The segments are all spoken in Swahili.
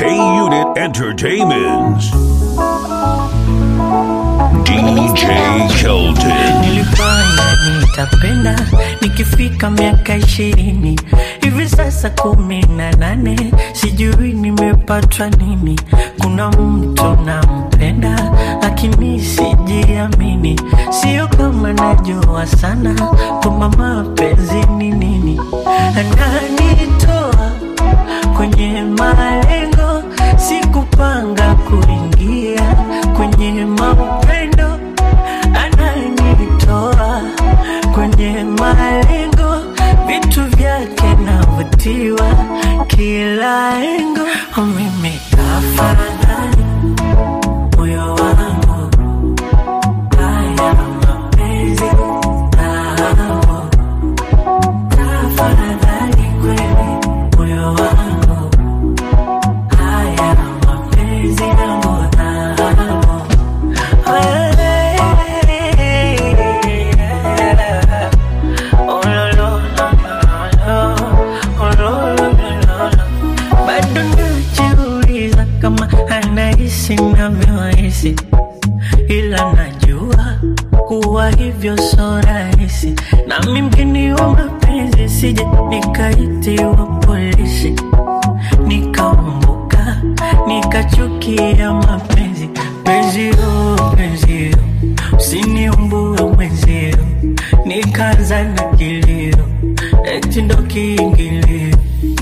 Unit Entertainments. DJ Kelton. nilifanya nitapenda nikifika miaka ishirini hivi sasa kumi na nane sijui nimepatwa nini kuna mtu nampenda lakini sijiamini sio kama najua sana kwamba mapenzi ni nini ananitoa kwenye malengo sikupanga kuingia kwenye mapendo ananitoa kwenye malengo vitu vyake navutiwa kila engo mimi kafanani moyo wangu haya mapenzi nao kafanani kweli moyo wangu haya mapenzi yangu nao bado najiuliza kama anahisi navyohisi ila najua kuwa hivyo so rahisi nami mgeni wa mapenzi sije nikaitiwa polisi nikaumbuka nikachukia mapenzi penzio penzio usiniumbue mwenzio nikaanza na kilio eti ndo kiingilio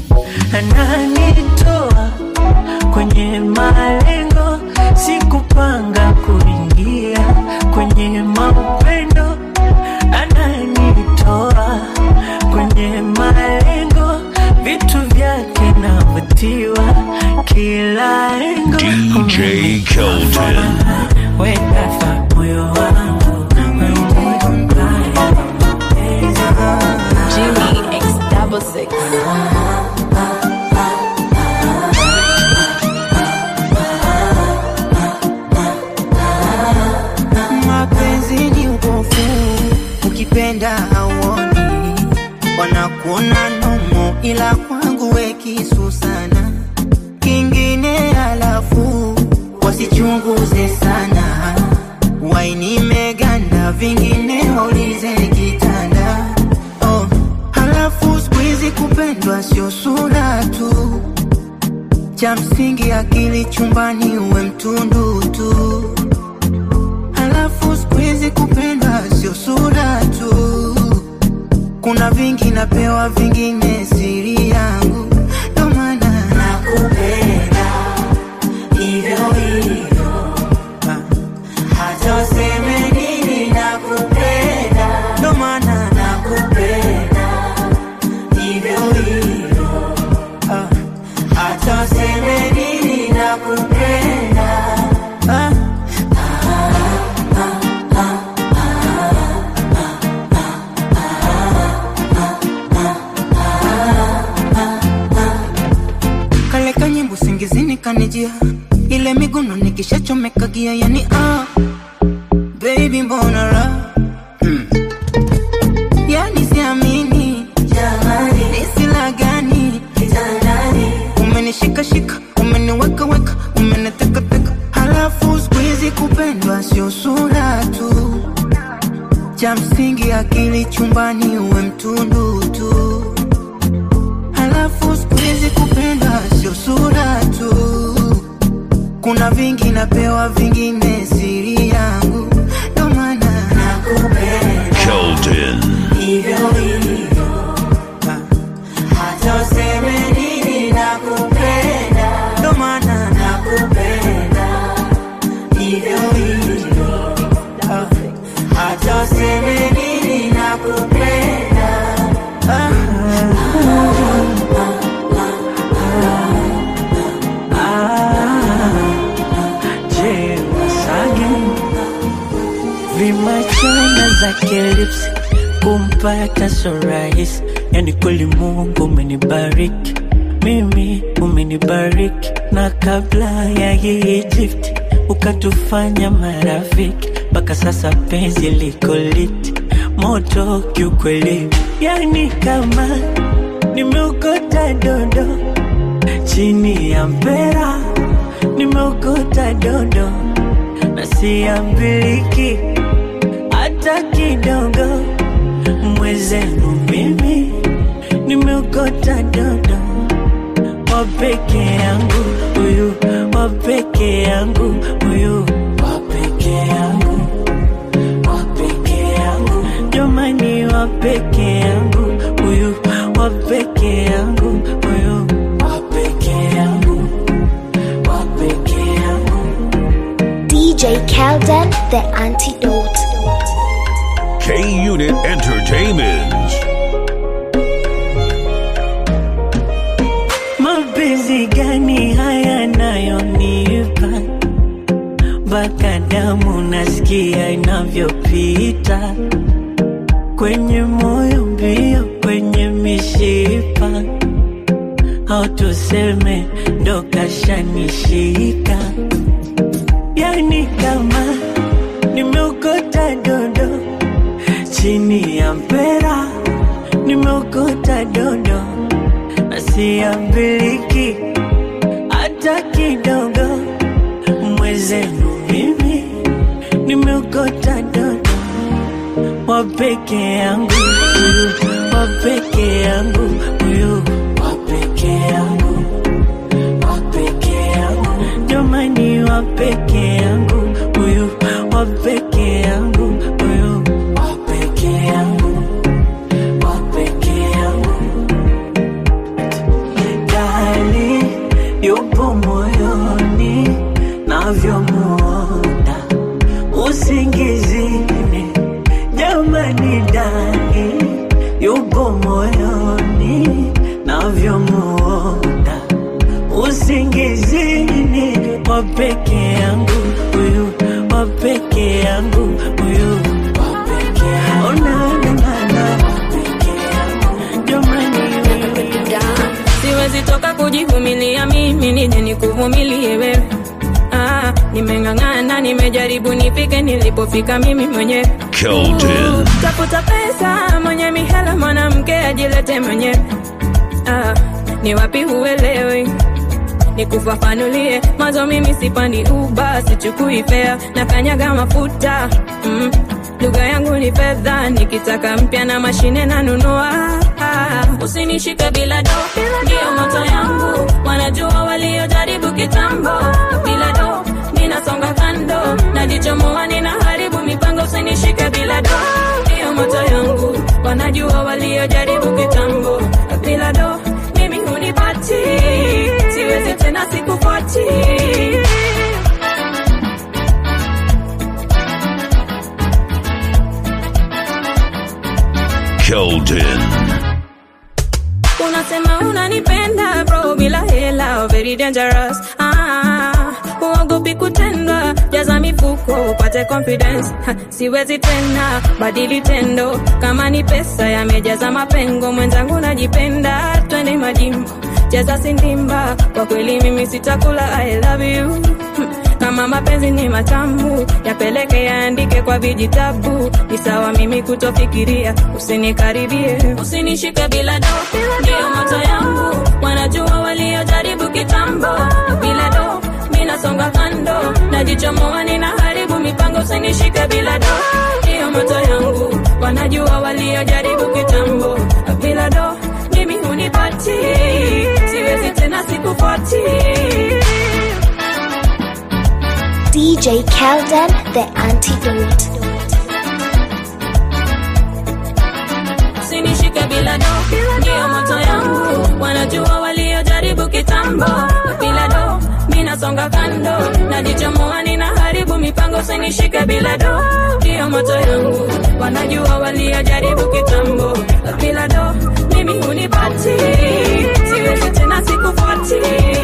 ananitoa kwenye malengo sikupanga kuingia kwenye mapendo ananitoa kwenye malengo vitu vyake navutiwa kila engo DJ Kelton. wekafa moyo wangu Jimmy X double six. mapenzi ni upofu ukipenda hauoni wanakuona nomo ila kwangu we kisu sana kingine alafu wasichunguze sana waini meganda vingine waulize kitanda oh. halafu skuizi kupendwa sio sura tu cha msingi akili chumbani uwe mtundu tu Halafu siku hizi kupendwa sio sura tu, kuna vingi napewa, vingine siri yangu, ndo maana nakupenda hivyo hivyo, hata useme nini, nakupenda, ndo maana nakupenda hivyo hivyo, hata useme nini, nakupenda ah. kale kanyimbo singizini kanijia ile miguno nikishachomeka gia yani ah, baby mbona ra hmm. yani siamini jamani nisila gani kitandani umenishikashika umeniwekaweka umenitekateka halafu skuizi kupendwa sio sura tu cha msingi akili chumbani uwe mtundu tu Halafu siku hizi kupenda sio sura tu, kuna vingi napewa, vingine siri yangu, ndo maana nakupenda Kelton. hivyo hivyo, hata useme nini, nakupenda, ndo maana nakupenda hivyo hivyo, hata useme nini, nakupenda ah. Je, Wasage vimachana zake lips kumpata so rahisi, yani kweli Mungu umenibariki mimi, umenibariki na kabla ya hii Egypt ukatufanya marafiki, mpaka sasa penzi liko lit moto kiukweli, yani kama nimeokota dondo chini ya mpera nimeokota dodo na siambiliki hata kidogo. Mwezenu mimi nimeokota dodo wa peke yangu huyu, wa peke yangu huyu, wa peke yangu, wa peke yangu, jamani, wa peke yangu huyu, wa peke yangu huyu, wa peke yangu, wa peke yangu. DJ Kelden, the antidote. K Unit Entertainment. Mapenzi gani haya nayonipa mpaka damu nasikia inavyopita kwenye moyo mbio, kwenye mishipa, au tuseme ndo kashanishika, yani kama nimeokota dodo chini ya mpera, nimeokota dodo na siambiliki hata kidogo. Mwezenu mimi nimeokota dodo wa peke yangu huyu, wa peke yangu huyu, wa peke yangu, wa peke yangu, jamani, wa peke yangu huyu, wa peke yangu huyu, wa peke yangu, wa peke yangu ndani yupo moyoni navyomuona usingizini jamani ndani yupo moyoni navyomuona usingizini wa peke yangu huyu wa peke yangu huyu wa peke yangu oh, na, na, na, na, wa peke yangu jamani wewe siwezi toka kujivumilia mimi nije nikuvumilie wewe ah, nimeng'ang'ana nimejaribu nifike nilipofika mimi mwenyewe Kelton. tafuta pesa mwenye mihela mwanamke ajilete mwenyewe ah, ni wapi huelewi nikufafanulie mwanzo mimi sipandi uba sichukui fea na kanyaga mafuta mm. lugha yangu ni fedha nikitaka mpya na mashine nanunua usinishike bila do ndiyo moto yangu wanajua waliojaribu kitambo bila do ninasonga kando najichomoa ninaharibu mipango usinishike bila do ndiyo moto yangu wanajua waliojaribu kitambo bila do mimi hunipati siwezi tena sikufuati Kelton. unasema unanipenda bro bila hela very dangerous ah, uogopi kutendwa jaza mifuko upate confidence ha, siwezi tena badili tendo kama ni pesa yamejaza mapengo mwenzangu najipenda twende majimbo cheza sindimba kwa kweli mimi sitakula i love you Hmm. kama mapenzi ni matamu yapeleke yaandike kwa vijitabu ni sawa mimi kutofikiria usinikaribie usinishike bila do ndiyo moto yangu wanajua waliojaribu kitambo bila do minasonga kando najichomoa ninaharibu mipango usinishike bila do ndiyo moto yangu wanajua waliojaribu kitambo bila do mimi hunipati siwezi tena sikufuati DJ Kelden, the antidote. usinishike bila do ndiyo moto yangu wanajua waliojaribu kitambo bila do minasonga kando najichomoa ninaharibu mipango usinishike bila do ndiyo moto yangu wanajua waliojaribu kitambo bila do mimi hunipati siwezi tena sikufuati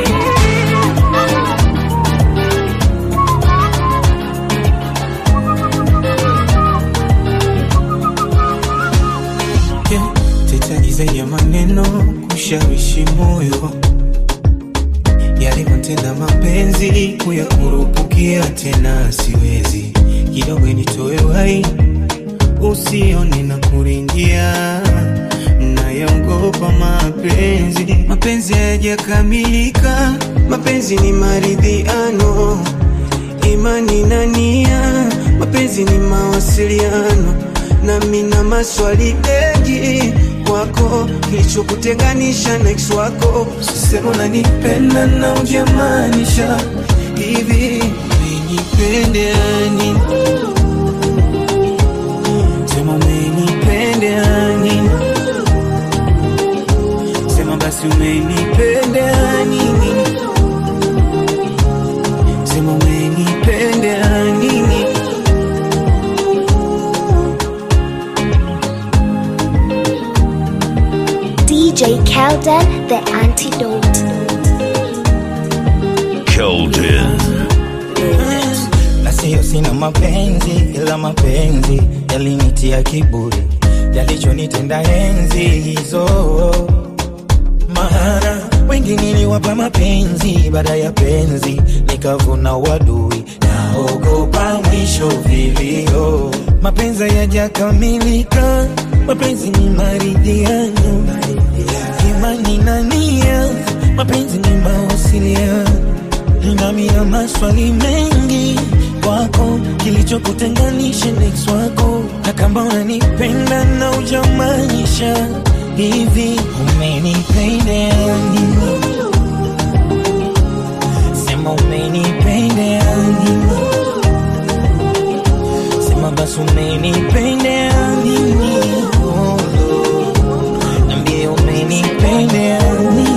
Yeah, tetagiza ya maneno kushawishi moyo yale matenda mapenzi kuyakurupukia tena siwezi kidogo nitoe wai usione na kuringia na nayaogopa mapenzi. Mapenzi hayajakamilika, mapenzi ni maridhiano, imani na nia, mapenzi ni mawasiliano, nami na maswali mengi kwako, kilichokutenganisha na ex wako. Sema unanipenda na ujamaanisha hivi, umenipenda nini? Sema umenipenda nini? Sema basi umenipenda nini? Sema umenipenda nini? DJ Kelden, the antidote. Keldon. na siyo sina mapenzi ila mapenzi yalinitia kiburi yalichonitenda enzi hizo maana wengi niliwapa mapenzi baada ya penzi nikavuna wadui naogopa mwisho vilio mapenzi yajakamilika mapenzi ni maridhiano imani na nia mapenzi ni mawasiliano nami na maswali mengi kwako, kilichokutenganisha na ex wako, na kama unanipenda na ujamaanisha hivi, umenipenda nini? Sema umenipenda nini? Sema basi umenipenda nini? Oh, Lord. Niambie umenipenda nini?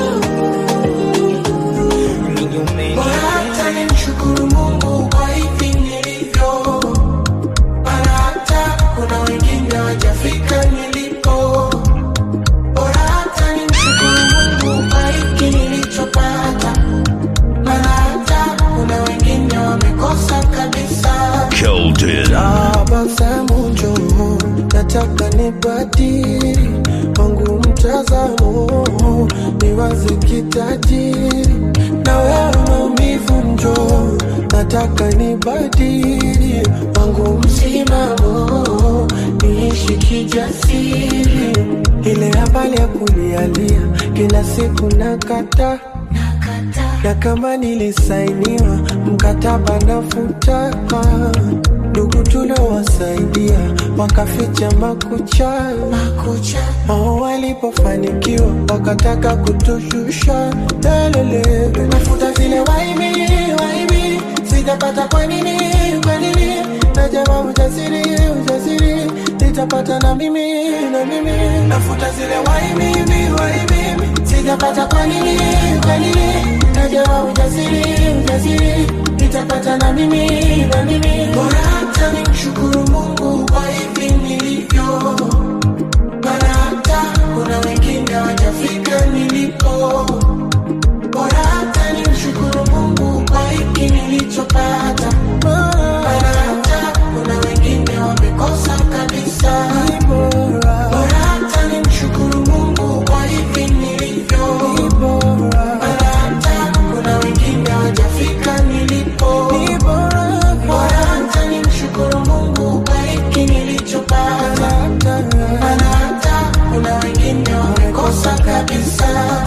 Nini umenipenda Hata nimshukuru Mungu kwa hivi nilivyo, maana hata kuna wengine hawajafika nilipo. Bora hata nimshukuru Mungu kwa hiki nilichopata, maana hata kuna wengine wamekosa kabisa. Keldon. Tabasamu njoo, nataka nibadili wangu mtazamo, niwaze kitajiri na wewe maumivu njoo, nataka nibadili wangu msimamo, niishi kijasiri, ile habari ya kulialia kila siku nakata na kama nilisainiwa mkataba nafuta ndugu tuliowasaidia wakaficha makucha wao walipofanikiwa wakataka kutushusha lelelele nafuta zile waibi waibi sijapata kwa nini kwa nini najama ujasiri ujasiri nitapata na mimi na mimi nafuta zile waibi waibi sijapata kwa nini kwa nini najama ujasiri ujasiri nitapata na mimi na mimi bora hata nimshukuru Mungu kwa hivi nilivyo maana hata kuna wengine hawajafika nilipo bora hata nimshukuru Mungu kwa hiki nilichopata maana hata kuna wengine wamekosa kabisa bora hata nimshukuru Mungu kwa hivi nilivyo maana hata kuna wengine hawajafika nilipo bora hata nimshukuru Mungu kwa hiki nilichopata maana hata kuna wengine wamekosa kabisa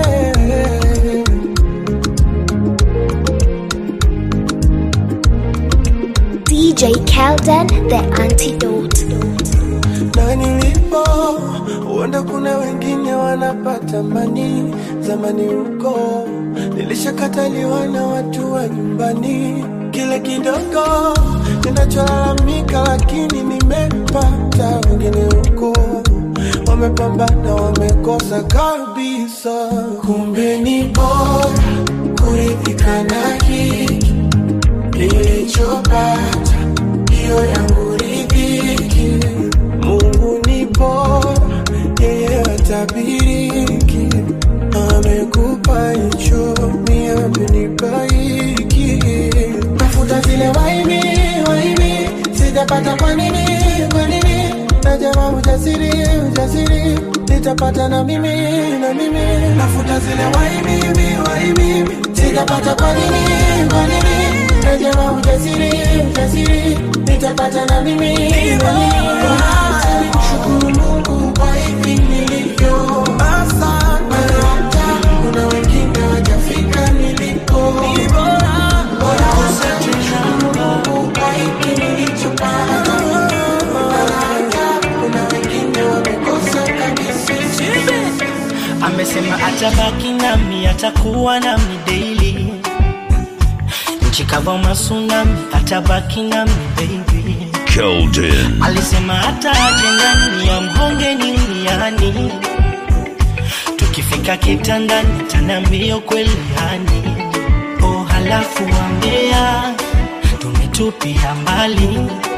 DJ Kelden, the antidote. na nilipo huenda kuna wengine wanapata mani zamani huko nilishakataliwa na watu wa nyumbani kile kidogo ninacholalamika lakini nimepata wengine huko wamepambana wamekosa kabisa kumbe ni bora kuridhika na hiki nilichopata hiyo yangu ridhiki mungu ni bora yeye atabiriki amekupa hicho mi amenipa hiki tafuta zile waibi waibi sijapata kwa nini kwa nini najama ujasiri ujasiri nitapata na mimi na mimi nafuta zile waibi waibi sijapata kwa nini kwa nini najama ujasiri ujasiri nitapata na mimi na mimi Bora hata nimshukuru Mungu kwa hivi nilivyo nilivyo. Asante, hata kuna wengine hawajafika nilipo. Ni bora, bora usichukue kwa hiki nilichopata. Maana hata kuna wengine wamekosa kabisa. amesema atabaki nami atakuwa nami daily nchi kava masunami atabaki nami baby Keldon. alisema hata aje ndani ya mhonge niniani tukifika kitandani tanambio kweli yani oh halafu wambea tumetupia mbali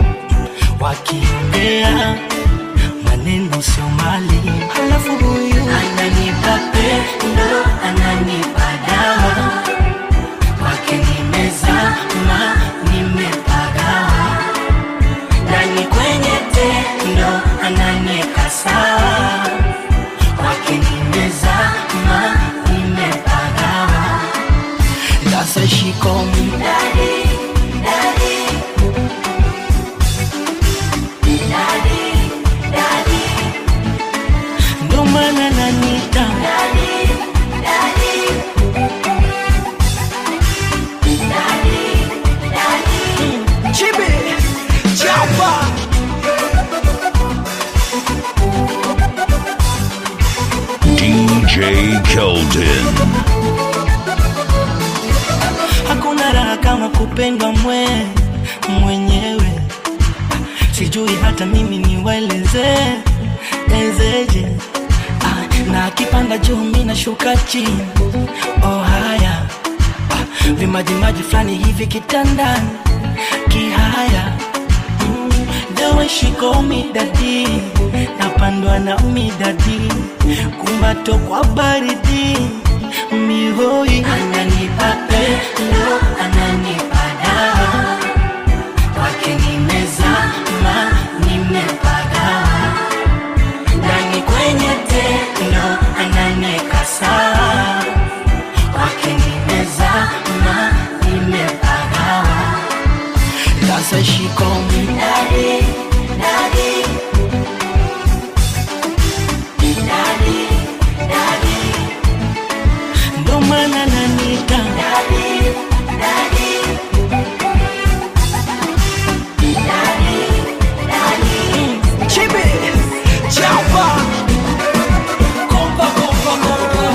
wakiongea maneno sio mali halafu huyu ananipa pendo ananipa dawa kwake nimezama nimepagawa ndani kwenye tendo ananieka sawa kwake nimezama nimepagawa sasa shikomi Daddy, daddy. Daddy, daddy. ndo maana nanita Chibi, chapa. DJ Keldon. hakuna raha kama kupendwa mwe mwenyewe sijui hata mimi niwaeleze ezeje ah, na akipanda juu mi nashuka chini oh haya ah, vimajimaji fulani hivi kitandani kihaya mm, the way she call me daddy napandwa na midadi kumbato kwa baridi mihoi ananipa pendo ananipa dawa kwake nimezama nimepagawa ndani kwenye tendo ananieka sawa kwake nimezama nimepagawa sasa shikomi daddy, daddy. Daddy, daddy. ndo maana nanita daddy, daddy. Daddy, daddy. Chibi, chapa. Kompa, kompa, kompa.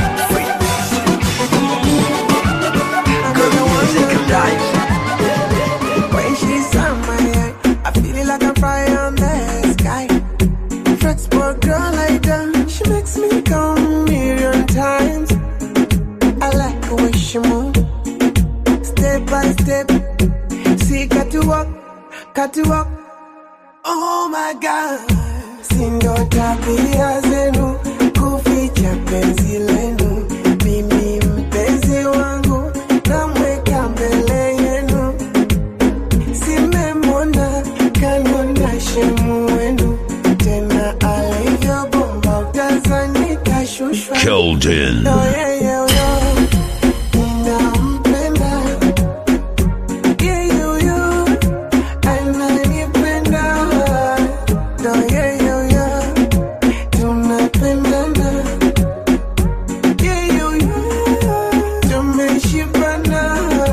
Girl, you want to take a dive. When she's on my eye, I feel it like I'm flying on the sky. Flexible girl like that, she makes me come a million times. I like the way she move, step by step. See, got to walk, got to walk. Oh my God, sindo tabia zenu kuficha penzi lenu. Mimi mpenzi wangu namweka mbele yenu, simemwona kanona shemu wenu tena alivyobomba utazani kashushwa Keldon. Yo, yeah, yeah, yo. Ninampenda. Yeah, yo, yo. Ananipenda. Yo, yeah, yo, yo. Tunapendana. Yeah, yo, yo. Tumeshibana.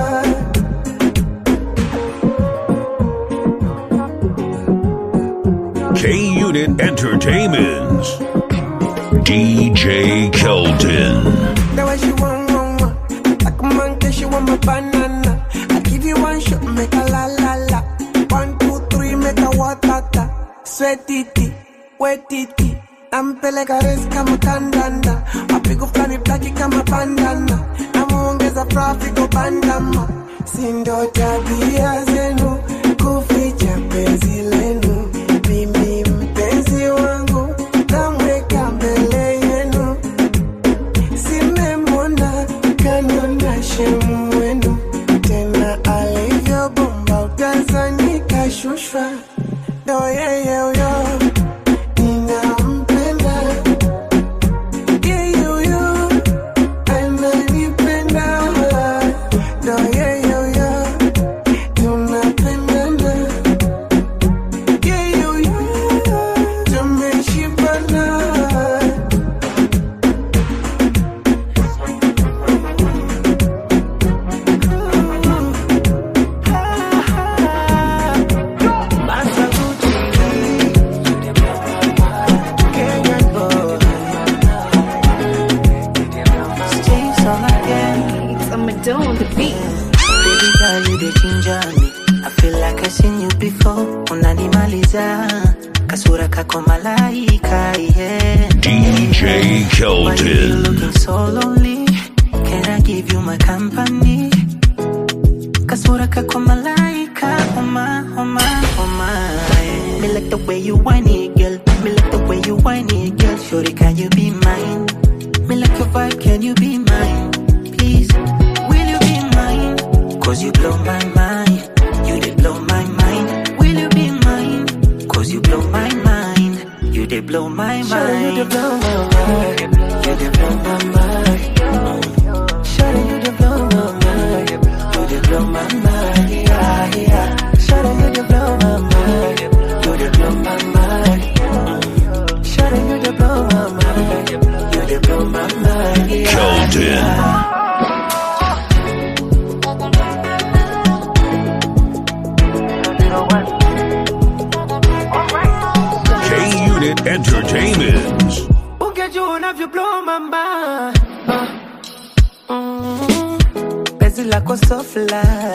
K Unit Entertainments. DJ Keldon. That what she want, want, want. Like a monkey, she want my banana. I give you one shot, make a la la la. One, two, three, make a watata. Sweat titi, wet titi. Nampeleka res kama kandanda. Mapigo fulani blaki kama bandana. Namuongeza profiko bandama. Sindo tabia zenu, kuficha penzi lenu. Mimi mpenzi wangu, namweka mbele yenu simemwona kanona shemu wenu tena alivyobomba utazani kashushwa ndo yeyeyo ninampenda yeyoyo ananipenda ndo yeyoyo tuna Victor on the beat. Baby girl, you the ginger me. I feel like I seen you before. Unanimaliza kasura kako malaika, yeah. DJ Why you Keldon. looking so lonely? Can I give you my company? Kasura kako malaika, oh my, oh my, oh my. Me like the way you whine it, girl. Me like the way you whine it, girl. Shorty, can you be mine? Me like your vibe, can you be mine? Please, will you be mine? Cause you blow my mind. You did blow my mind. Will you be mine? Cause you blow my mind. You did blow my mind. Sure, you did blow my mind. You did blow my mind. Sure, you did blow my mind. You did blow my mind. Yeah, yeah. Sure, you did blow my mind. You did blow my mind. Sure, you did blow my mind. You did blow my mind. Yeah, Keldon. yeah. K Unit Entertainment. Ungejua unavyoblow mamba Mm. penzi lako so fly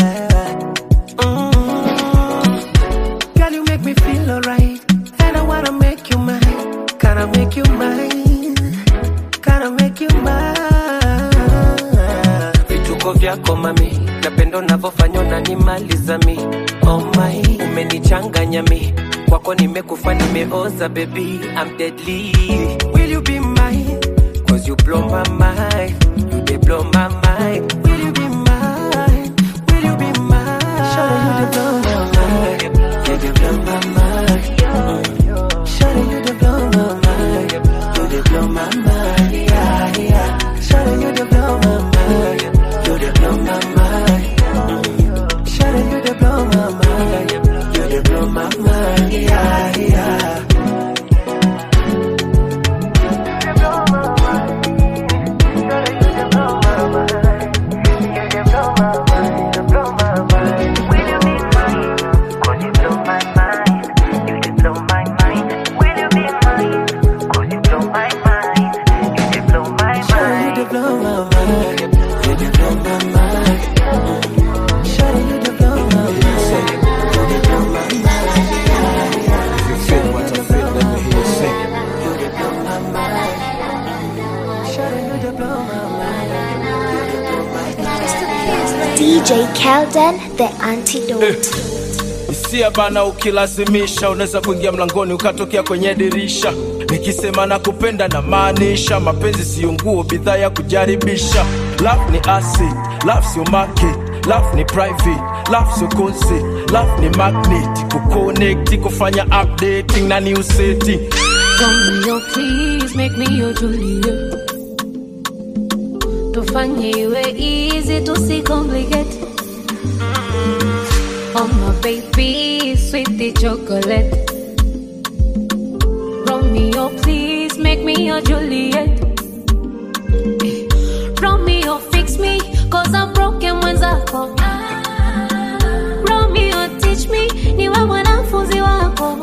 Mm. Girl, you make me feel alright And I wanna make you mine Can I make you mine Can I make you mine Vituko vyako mami Napenda unavyofanya unanimaliza mi Oh my Umenichanganya mi Kwako nimekufa nimeoza baby I'm deadly Will you be mine Cause you blow my mind You they blow my mind Will you be mine Will you be mine Sure you they blow my mind You they blow my mind Mm. Sure you they blow my mind You they blow my mind Yeah yeah Sure you they blow my mind You they blow my mind Mm. Sure you they blow my mind You they blow my mind Yeah yeah Sure you they blow my mind You they blow my mind Mm. Sure you they blow my mind You they blow my mind If you feel what I feel, let me hear you sing. You they blow my mind Sure you they blow my mind You they blow my mind DJ Kelden, the antidote. hisia bana ukilazimisha unaweza kuingia mlangoni ukatokea kwenye dirisha nikisema na kupenda na maanisha mapenzi siyo nguo bidhaa ya kujaribisha love ni acid love sio market love ni private love sio concert love ni magnet kuconnect kufanya updating na new setting Romeo, please make me your Juliet. Tufanye iwe easy, tusicomplicate. Oh my baby, sweetie chocolate. Romeo, please make me your Juliet. Eh, Romeo, fix me, cause I'm broken mwenzako. Romeo, teach me, niwe mwanafunzi wako.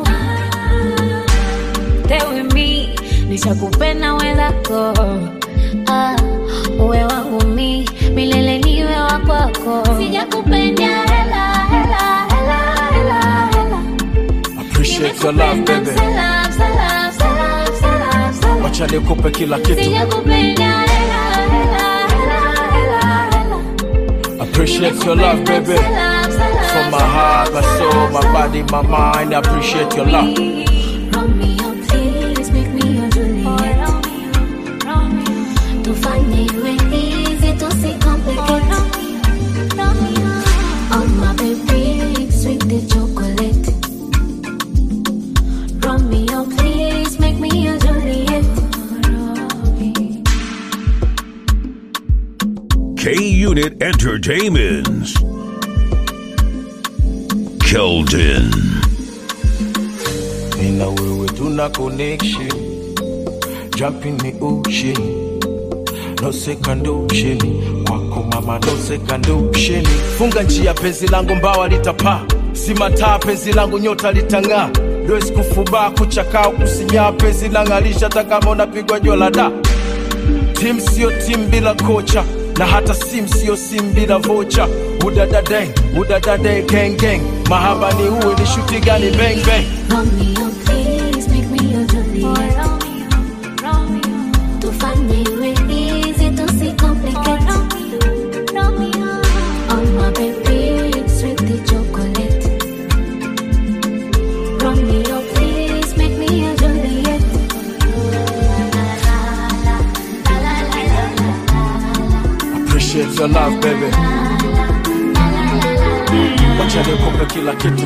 Stay with me, nishakupenda wenzako. Ah, uwe wangu mi, milele niwe wa kwako. Sijakupenda hela, hela, hela, hela, hela. appreciate your love baby Salam, salam, salam, salam, salam. wacha nikupe kila kitu Sijakupenda hela, hela, hela, hela, hela. appreciate your love baby Salam, salam, from my heart my soul my body my mind I appreciate your love Romeo, please make me your Juliet. Tufanye iwe easy, tusicomplicate. Oh my baby, sweet the chocolate. Romeo, please make me your Juliet. K Unit Entertainment. Keldon. Mimi na wewe tuna connection jump in the ocean no second option kwako mama no second option funga njia penzi langu mbawa litapaa si mataa penzi langu nyota litang'aa dois kufubaa kuchakaa kusinyaa penzi lang'alisha hata kama unapigwa jua la da tim sio tim bila kocha na hata sim sio sim bila vocha udadadeng udadade gang gang mahaba ni uwe ni shuti gani bang bang Romeo, please make me your Juliet. Tufanye iwe easy, tusicomplicate. Oh my baby, sweet chocolate. Romeo, please make me your Juliet. appreciate your love baby wacha nikupe kila kitu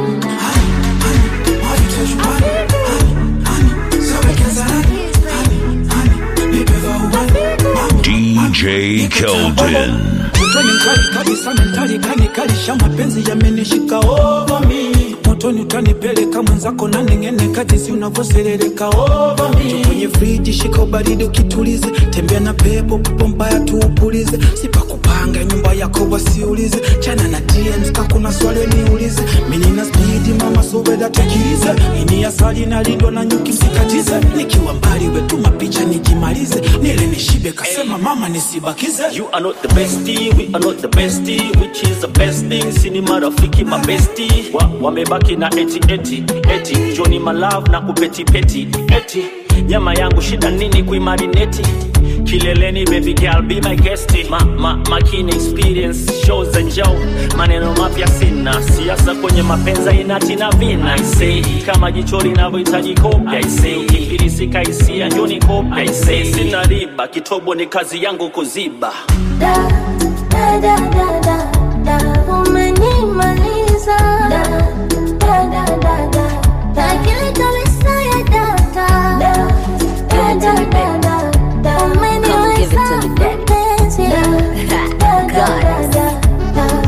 DJ Keldon. Motoni mkali kabisa mentali kanikalisha mapenzi yamenishika over me motoni utanipeleka mwenzako na nengene kadisi unavyoserereka over me kwenye friji shika ubaridi ukitulize tembea na pepo pepo mbaya tuupulize sipakupanga nyumba yako wasiulize chana na DMs kakuna swali niulize mimi nina speed mama sobeda tekilize ini asali nalindwa na nyuki msikatize nikiwa mbali wetuma picha nikimalize nile nishibe kasema mama nisibakize You are not the bestie, we are not the bestie, which is the best thing. Sini marafiki mabesti wa, wamebaki na eti eti eti Johnny malove na kupeti peti eti nyama yangu shida nini kuimarineti kileleni baby girl be my guest ma, ma, makini experience shows za njau maneno mapya sina siasa kwenye mapenza inati na vina I say kama jicho linavyohitaji kopya I say ukifilisika hisia njoni kopya I say sina riba kitobo ni kazi yangu kuziba Da, da, da, da, da, da, umenimaliza. Da, da, da, da, da, da, akili kabisa ya data. Da, da, da, da, da, da, umeniweza mpenzi. Da, da, da, da, da, da.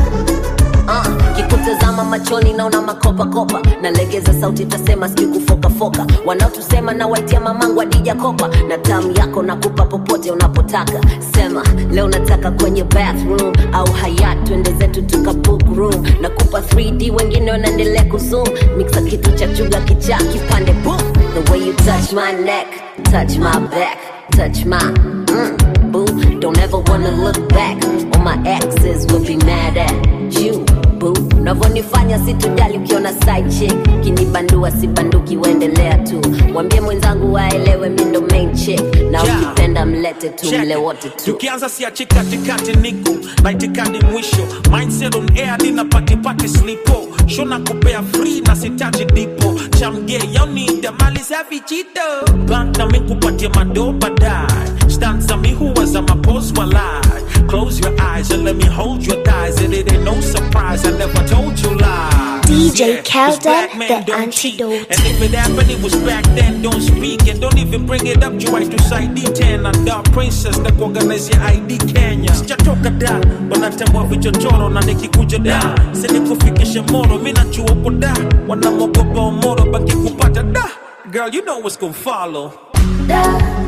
uh, kikutazama machoni naona makopakopa nalegeza sauti tasema sijui kufokafoka wanaotusema na waitia mamangu adija kopa na tamu yako nakupa popote unapotaka sema leo nataka kwenye bathroom au hayat twende zetu tuka book room nakupa 3d wengine wanaendelea kuzoom mixa kitu cha chuga kichaa kipande boom the way you touch my neck touch my back touch my mm, boo don't ever wanna look back all my exes will be mad at you boo unavyonifanya situjali ukiona side chick kinibandua sibanduki uendelea tu mwambie mwenzangu waelewe mi ndo main chick na Yeah. ukipenda mlete tu Check. mle wote tu tukianza siachi katikati niko na itikadi mwisho mindset on air nina patipati slipo shona kupea free na sitaji dipo chamge yaunida mali safi chito bank na mikupatia mado baadaye stanza mi huwa za mapos walai close your eyes and let me hold your thighs and it ain't no surprise I never told you lies DJ Yeah, 'cause black Kelden, men the don't cheat. antidote. And if it happened, it was back then. Don't speak and don't even bring it up. You right to side D10 and Dark Princess na kuorganize your ID Kenya. Sijatoka da, wanatambua vichochoro na nikikuja da. Sini kufikisha moro, mi najua uko da. Wanamogopa omoro, baki kupata da. Girl, you know what's gonna follow. Da,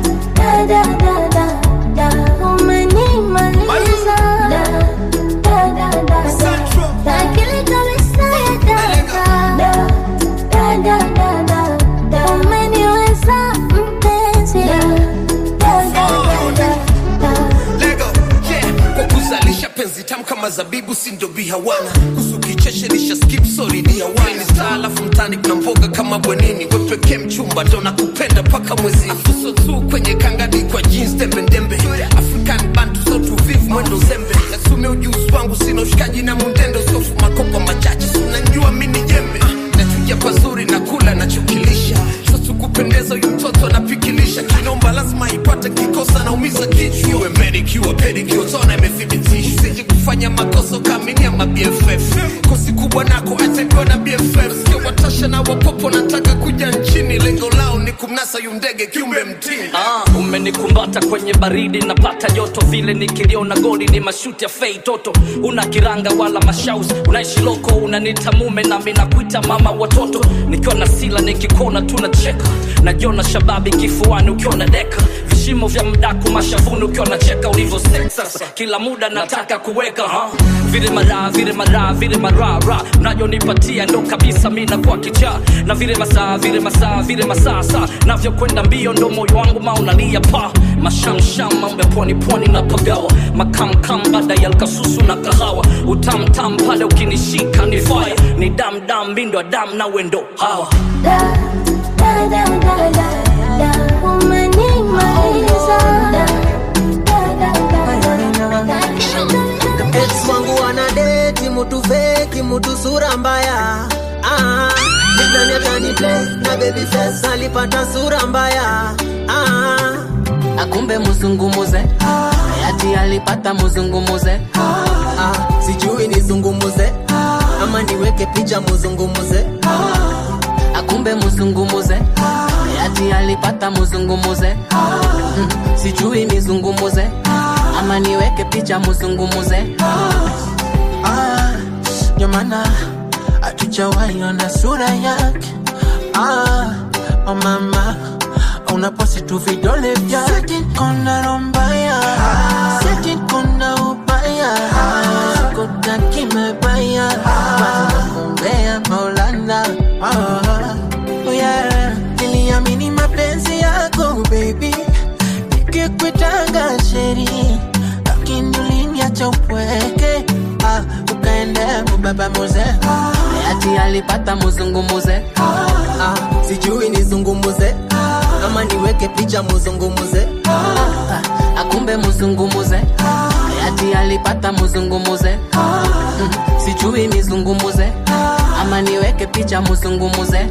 da, da, da, da, da, umenimaliza. Da, da, da, da, da, da, akili kabisa ya data. Da, da, da, da, da, da, umeniweza mpenzi. Da, da, da, da, da, da. Lego, yeah. Kwa kuzalisha penzi tamu kama zabibu sindo bihawana kusu kicheshe nisha skip sorry ni hawaii star alafu mtani kuna mboga kama bwenini we pekee mchumba ndo nakupenda paka mwezini afuso tu kwenye kangadi kwa jeans tembe ndembe african bantu so tuvivu mwendo zembe nasume ujuzi wangu sina ushikaji na mundendo sofu makopa machache sunanjua mini jembe Ah, nachuja pazuri na kula nachokilisha sasa kupendeza huyu mtoto anapikilisha kinomba lazima ipate kikosa naumiza kichwa iwe manicure pedicure tona imethibitisha usije kufanya makosa ukaaminia ma BFF kosi kubwa nako atapewa na BFF sio watasha na wapopo nataka kuja nchini lengo lao ni kumnasa yu ndege kiumbe mtini Ah, umenikumbata kwenye baridi napata joto vile nikiliona goli ni mashuti ya fei toto una kiranga wala mashaus unaishi loko unanita mume nami nakuita mama watoto nikiwa na sila nikikona tunacheka najiona shababi kifuani ukiwa na deka vishimo vya mdaku mashavuni ukiwa nacheka ulivyo sexas kila muda nataka kuweka ha? vile mara vile mara vile marara mnayonipatia ndo kabisa mi nakuwa kichaa na vile masaa vile masaa vile masaa saa navyokwenda mbio ndo moyo wangu maunalia pa mashamsham mambo ya pwani pwani na pagawa makamkam baada ya lkasusu na kahawa utamtam pale ukinishika ni faya ni damdam mindo ya dam na wendo hawa Da, da, da, da, da, da. Umenimaliza. Da, da, da, da, da. ex wangu wanadeti mutu feki mutu sura mbaya ah, nidhani atani play na baby face alipata sura mbaya ah, akumbe muzungumuze hayati alipata muzungumuze ah, sijui nizungumuze ama niweke picha muzungumuze akumbe muzungumuze hayati alipata muzungumuze Mm, sijui nizungumuze ama niweke picha muzungumuze Ah, ndio maana hatujawahi ona sura yake ah, oh mama unaposi tu vidole vyake kona rombaya seti kona ubaya sikutaki mebaya kumbea maulana oh, oh yeah. niliamini mapenzi yako baby nikikwitanga sheri lakini uliniacha upweke ah, ukaenda mubaba muze hayati alipata muzungumuze ah, sijui nizungumuze ama niweke picha muzungumuze Ah, akumbe muzungumuze hayati alipata muzungumuze Mm, sijui nizungumuze ama niweke picha muzungumuze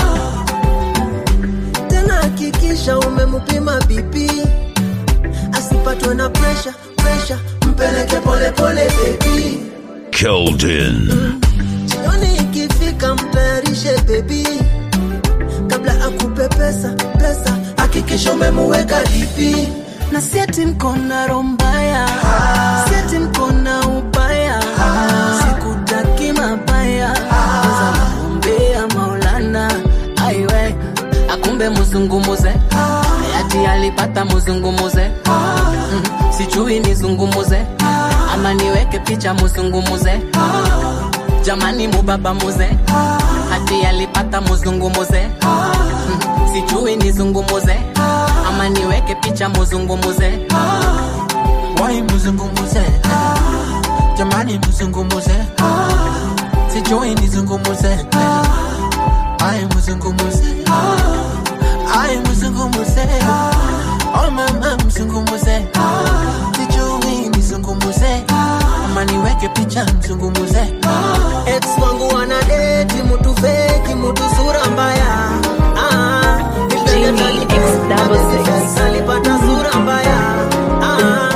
tena hakikisha umemupima bipi asipatwe na presha presha mpeleke polepole bebi Keldon. jioni ikifika mtayarishe bebi kabla akupe pesa pesa hakikisha umemuweka dipi na sieti mkona rombaya sieti mkona ubaya sikutaki mabaya Kwanza nakuombea maulana aiwe akumbe muzungumuze hayati alipata muzungumuze Mm, sijui nizungumuze ama niweke picha muzungumuze jamani mubaba muze hati alipata muzungumuze Mm, sijui nizungumuze ama niweke picha muzungumuze wai muzungumuze jamani muzungumuze sijui nizungumuze ai muzungumuze ai muzungumuze oh mama mzungumuze sijui nizungumuze ama niweke picha mzungumuze ex wangu wanadeti mutu feki mutu sura mbaya ah, nilidhani atani- alipata sura mbaya ah,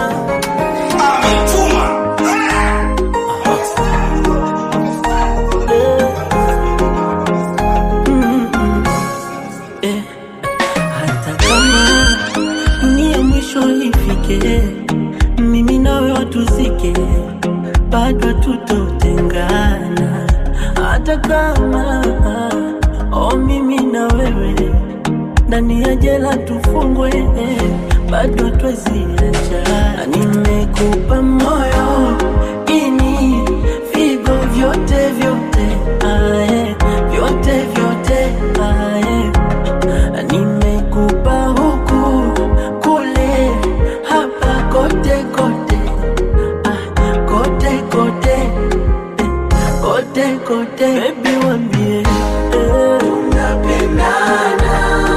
Eh, hata kama dunia mwisho ifike, mimi nawe watuzike, bado tutotengana. Hata kama oh, mimi na wewe ndani ya jela tufungwe, bado twaziacha. Nimekupa moyo ini vigo vyote vyote, ae, vyote vyote ae. Nimekupa huku kule hapa kote kote ah, kote kote eh, kote kote baby wambie eh, tunapendana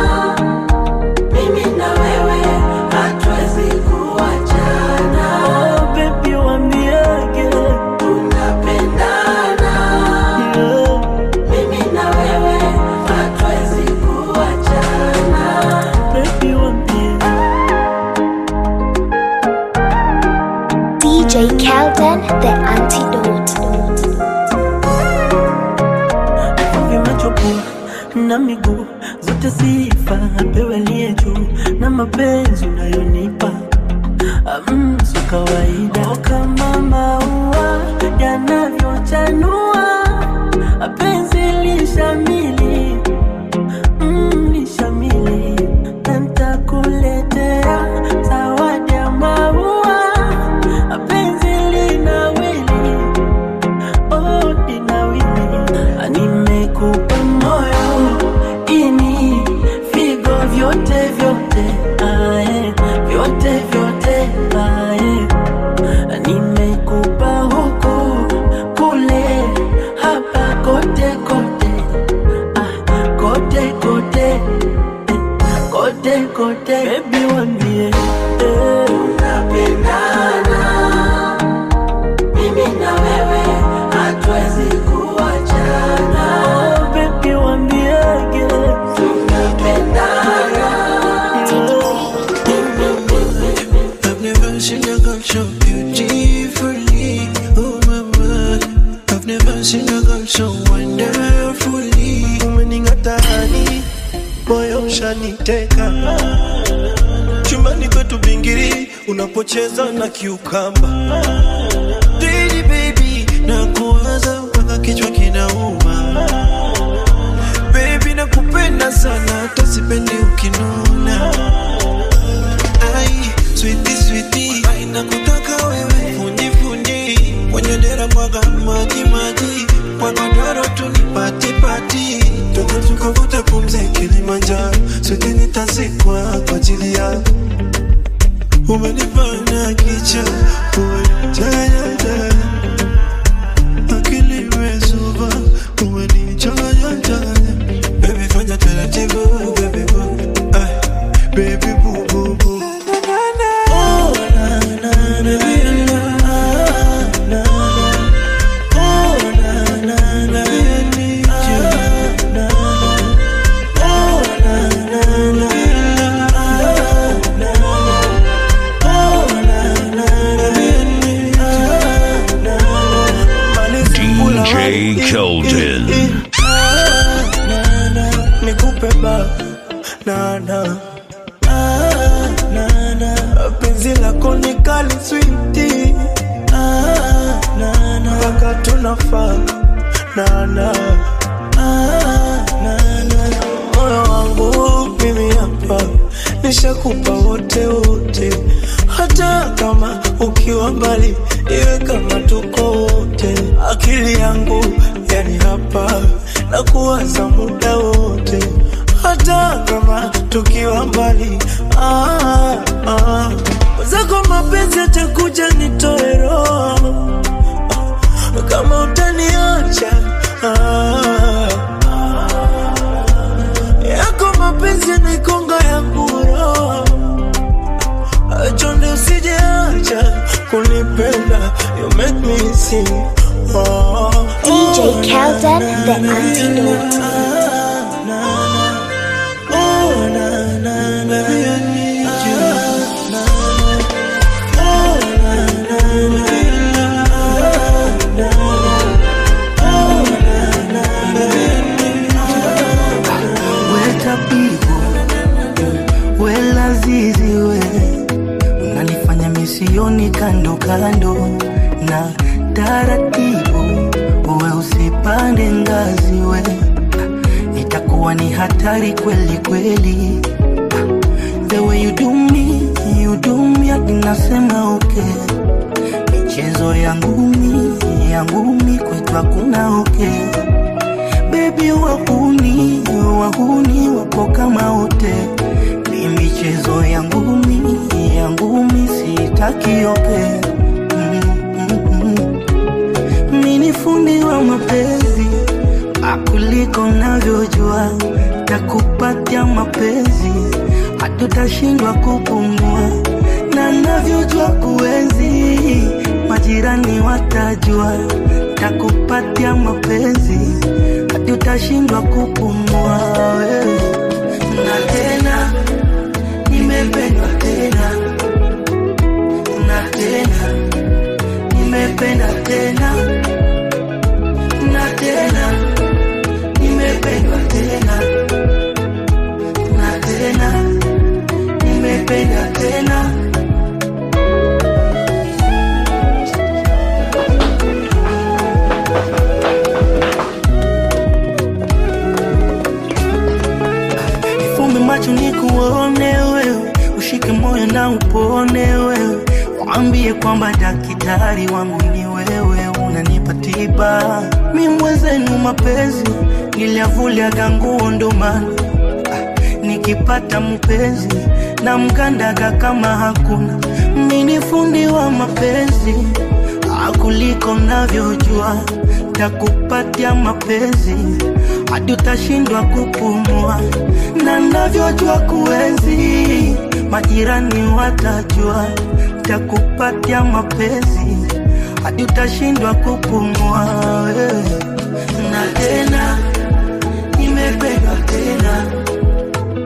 mimi na wewe hatuwezi kuachana oh, baby wambiege tunapendana yeah. mimi na wewe hatuwezi kuachana baby wambie DJ Kelden, the antidote. vimechopua na miguu zote sifa apewe aliye juu na mapenzi unayonipa mm, so kawaida oh, kama maua yanavyochanua penzi lishamili mm, lishamili na ntakuletea so beautifully. Oh my my, I've never seen a girl so wonderfully. Umening'atani, moyo ushaniteka. Chumbani kwetu bingiri, unapocheza na kiukamba. Daily baby, na kuwaza mpaka kichwa kinauma. Baby nakupenda sana, hata sipendi ukinuna. Ai, sweetie sweetie, ai nakutaka wewe, fundi fundi, kwenye dera mwaga maji maji, kwa godoro tu ni pati pati, toka tukavuta pumzi Kilimanjaro, sweetie nitazikwa kwa ajili yako. Umenifanya kicha, umenitaya taya, akili imezuba, umenichanganya changanya. Baby fanya taratibu, baby boo, ay, baby boo boo boo. Oh, na, na, na, na, ah, na, na. Oh, na, na, na, I need you. Ah, na, na. Oh, na, na, na, ah, na, na. Oh, na, na, na, I need you. Ah, na, na. DJ Keldon. Ah, na, na. Nikupe ba na na ah, na na penzi lako ni kali switi ah, na na mpaka tunafaa na na ah, na na moyo wangu mimi hapa nishakupa wote wote, hata kama ukiwa mbali, iwe kama tuko wote. Akili yangu yani hapa na kuwaza muda wote, hata kama tukiwa mbali. Ah, ah. Zako mapenzi atakuja nitoe roho kama utaniacha ah, yako mapenzi yanaikonga yangu roho chonde usijeacha kunipenda you make me sing oh, DJ Kelden, the antidote. oh, na, na, na, I need you. Na, na, oh, na, na, na, ah, na, na, oh, na, na, na, Weta pigo wela zizi we unanifanya misioni kando kando na taratibu we usipande ngazi we itakuwa ni hatari kweli kweli the way you do me you do me hadi nasema okay michezo ya ngumi ya ngumi kwetu hakuna okay bebi wahuni wahuni wapo kama wote ni michezo ya ngumi ya ngumi sitaki ope mini fundi wa mapenzi akuliko navyojua takupatia mapenzi hatutashindwa kupumua na navyojua kuenzi majirani watajua takupatia mapenzi hadi utashindwa kupumua wewe. na tena nimependwa tena na tena nimependa tena na tena nimependwa tena na tena nimependa tena Fumbe macho nikuone wewe, ushike moyo na upone wewe, waambie kwamba daktari wangu ni wewe, unanipa tiba. Mi mwenzenu mapenzi niliavuliaga nguo ndo maana ah, nikipata mpenzi na mkandaga kama hakuna. Mi ni fundi wa mapenzi ah, kuliko navyojua, takupatia mapenzi hadi utashindwa kupumua, na navyojua kuenzi, majirani watajua, takupatia mapenzi hadi utashindwa kupumua wewe. Na tena nimependwa tena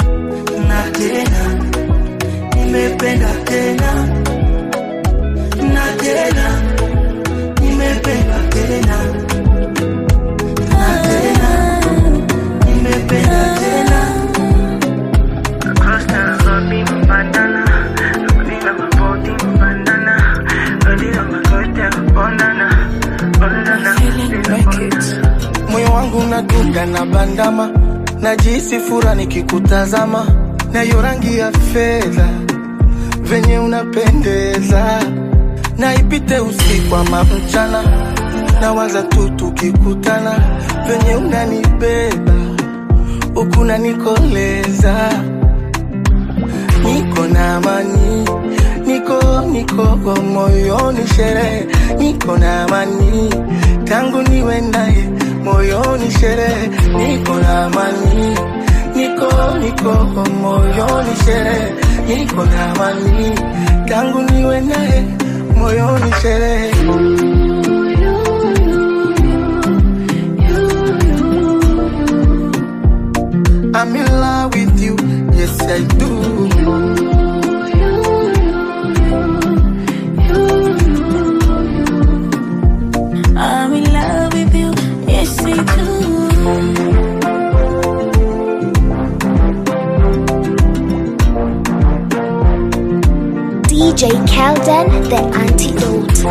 na tena nimependa tena tena, nimependa tena na tena, nimependa tena. moyo wangu unadunda na bandama najisi fura nikikutazama nayo rangi ya fedha venye unapendeza naipite usiku ama mchana nawaza tu tukikutana venye unanibeba huku nanikoleza niko na amani niko niko moyoni sherehe niko na amani tangu niwe naye moyoni sherehe niko na amani niko niko moyoni sherehe niko na amani tangu niwe naye moyoni sherehe I'm in love with you, yes I do. I'm in love with you, yes I do. DJ Kelden, the antidote.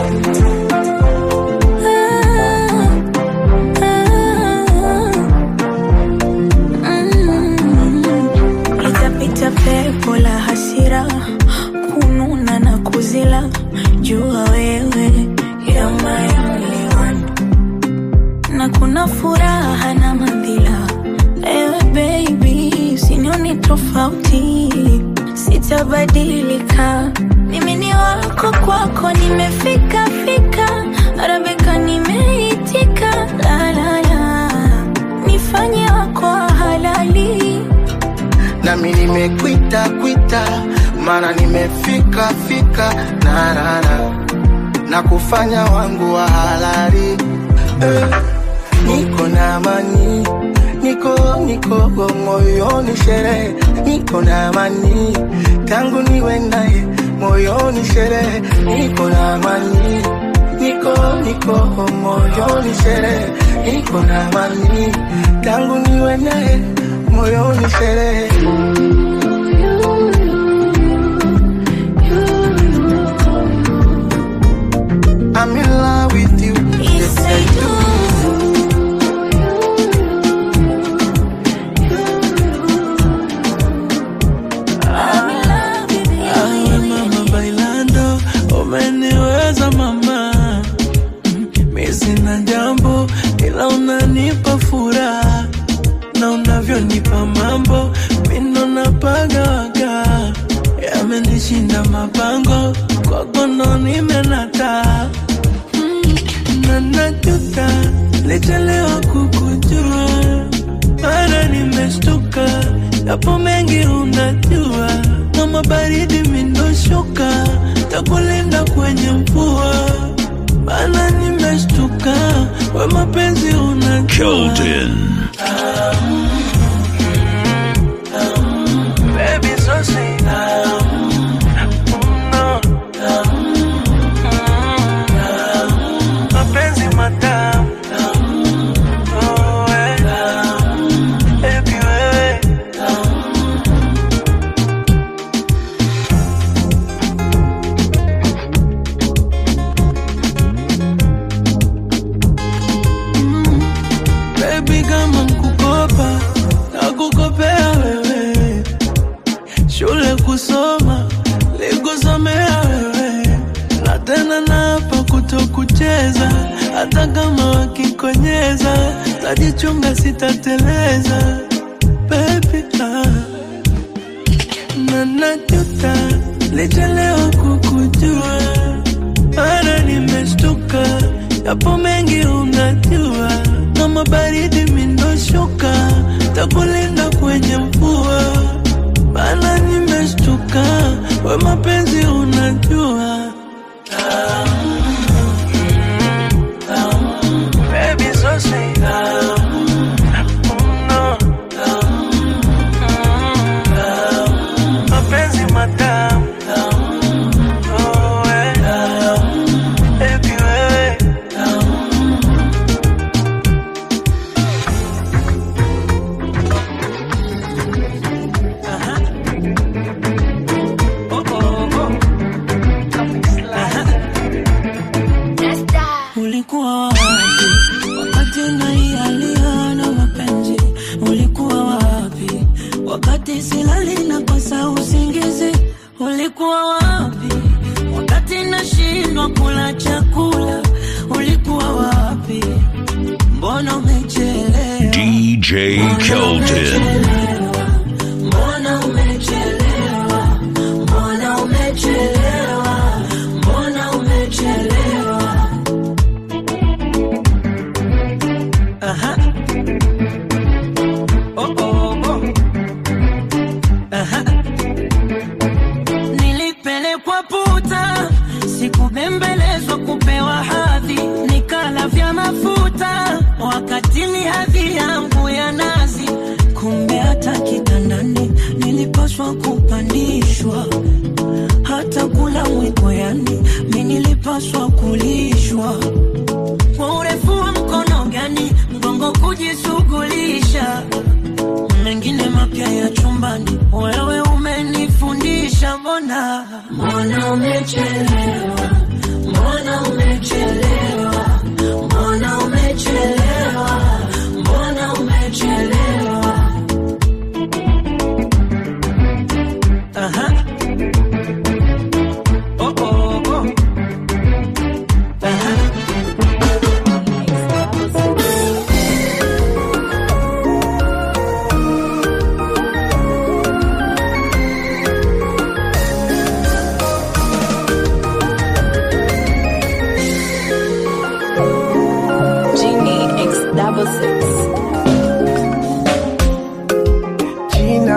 Litapita pepo la hasira, kununa na kuzila, jua wewe you're my only one. na kuna furaha na madhila. Ewe baby, usinione tofauti, sitabadilika. Mimi ni wako, kwako nimefika fika, Arabika nimeitika, la la la, nifanye wako wa halali. nami nimekwita kwita maana nimefika fika narara na kufanya wangu wa halali eh, niko na amani niko niko moyoni sherehe niko na amani tangu niwe naye moyoni sherehe niko na amani niko niko moyoni sherehe niko na amani tangu niwe naye moyoni sherehe I'm in love with you, yes I do. Ay, mama bailando, umeniweza mama. Mi sina jambo ila unanipa furaha na unavyonipa mambo mindo napagawaga yamenishinda mapango kwako ndo nimenata Mm, na najuta lichelewa kukujua mara nimeshtuka yapo mengi unajua kama baridi mindoshuka takulinda kwenye mvua bana nimeshtuka we mapenzi unajua Keldon. Baby, so sweet. No. Mapenzi matamu. Oh, eh. Baby, wewe. Baby, kama nkukopa nakukopea wewe shule kusoma likusomea wewe na tena napa kutokucheza hata kama wakikonyeza tajichunga sitateleza Baby, ah. na najuta lichelewa kukujua mara nimeshtuka yapo mengi unajua kama baridi mindoshuka takulinda kwenye mvua bana nimeshtuka we mapenzi unajua Baby, so sweet. No. Mapenzi matamu. Oh, eh. DJ Keldon. Mbona umechelewa? Mbona umechelewa? Mbona umechelewa? Aha. Oh, oh, oh. Aha. Nilipelekwa puta, sikubembelezwa kupewa hadhi, nikala vya mafuta wakati ni hadhi yangu ya nazi. Kumbe hata kitandani nilipaswa kupandishwa, hata kula mwiko, yani mi nilipaswa kulishwa. Kwa urefu wa mkono gani mgongo kujishughulisha, mengine mapya ya chumbani, wewe umenifundisha. Mbona mbona umechelewa, mbona umechelewa, mbona umechelewa, mbona umechelewa. Aha. Oh, oh, oh. Aha. Genie X double six. Gina,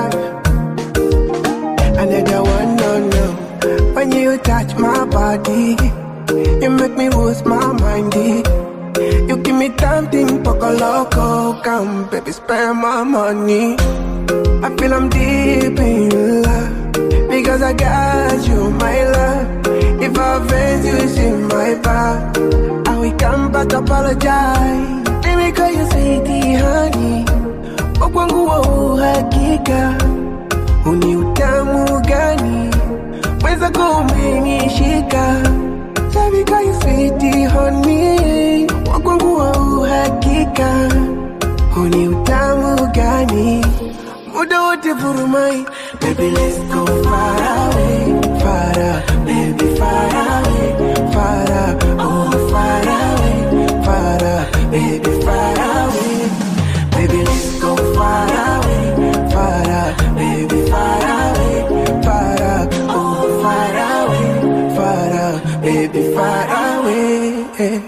another one, no, no. When you touch my body, you make me lose my mind. eh. You give me something poco loco, come baby, spend my money. I feel I'm deep in love because I got you, my love. If I offend you, it's in my back. I will come back to apologize. Baby, call you sweetie, honey. Kwa kwangu wa uhakika, uni utamu gani? Mweza kumenishika, Baby, call you sweetie, honey. Kwa kwangu wa uhakika, uni utamu gani? Muda wote vurumai, baby let's go far away, far away, baby far away, far away, oh far away, far away, baby far away, baby let's go far away, far away, baby far away, far away, oh far away, far away, baby far away.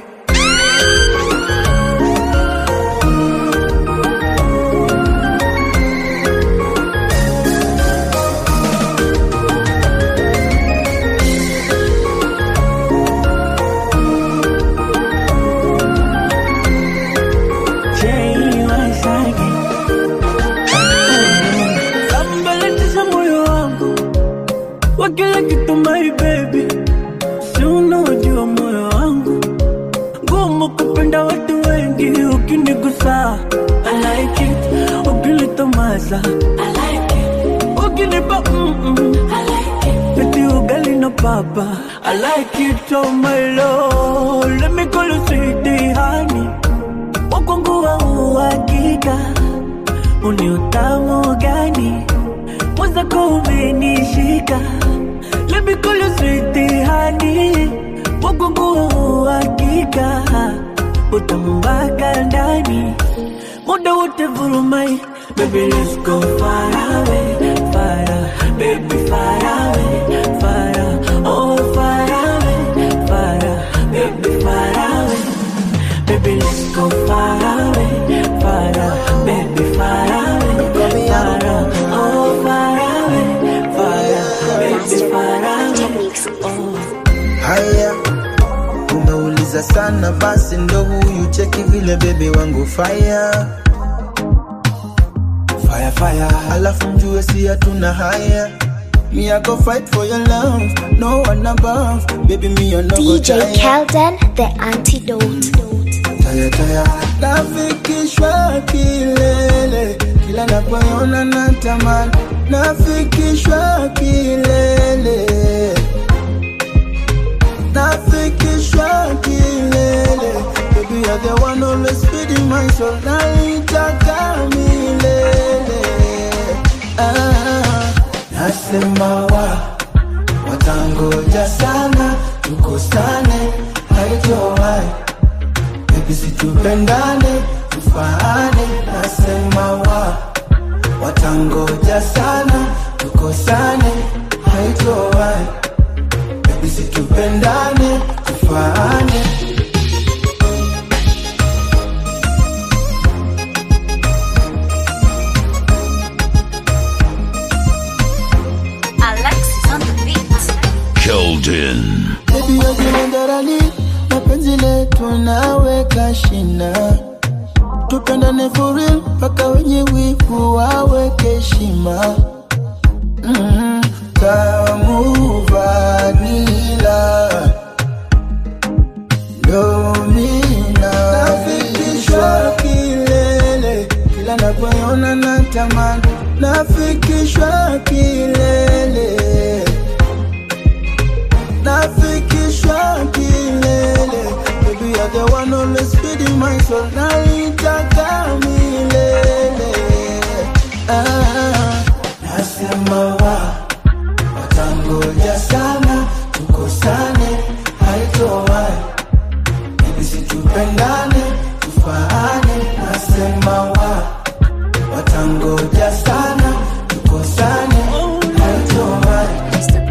Kambaletisha moyo wangu wa kila kitu my baby, si unaojua moyo wangu ngumu kupenda watu wengi, ukinigusa I like it, ukinitomasa I like it, ukinipa mm -mm. I like it, peti ugali na papa I like it, oh my lord, let me call you sweetie honey, wakwangu wa uhakika uni utamu gani mwenzako umenishika Let me call you sweetie honey wagungu uhakika utamu mpaka ndani muda wote vurumai Baby let's go far away, far away, baby far away, far away, oh far away, far away, baby far away Baby, let's go far away, far away, baby, far away, far away, oh, far away, far away, baby, far away, oh. Haya, unauliza sana, basi ndo huyu cheki vile bebe wangu fire fire fire, alafu mjue si hatuna haya. Me I go fight for your love, no one above, baby me I no go DJ tire. Kelden, the antidote. Taya taya, nafikishwa kilele, kila napoona natamani, nafikishwa kilele nafikishwa kilele Baby, you're the one always feeding my soul Naitaka milele ah, Nasema wa Watangoja sana Tukosane Haitowai Baby, situpendane tufaane nasema wa watangoja sana tukosane haitowai bebi situpendane tufaane Alexis on the beat. Keldon. Baby wajimandarali mapenzi letu naweka shina tupendane for real mpaka wenye wivu waweke heshima mm, tamu vanila domina nafikishwa kilele kila napoona natamani nafikishwa kilele nafikishwa kilele Baby, you're the one always feeding my soul naitaka milele ah, nasema wa watangoja sana tukosane haitowai Baby, situpendane tufaane nasema wa watangoja sana tukosane haitowai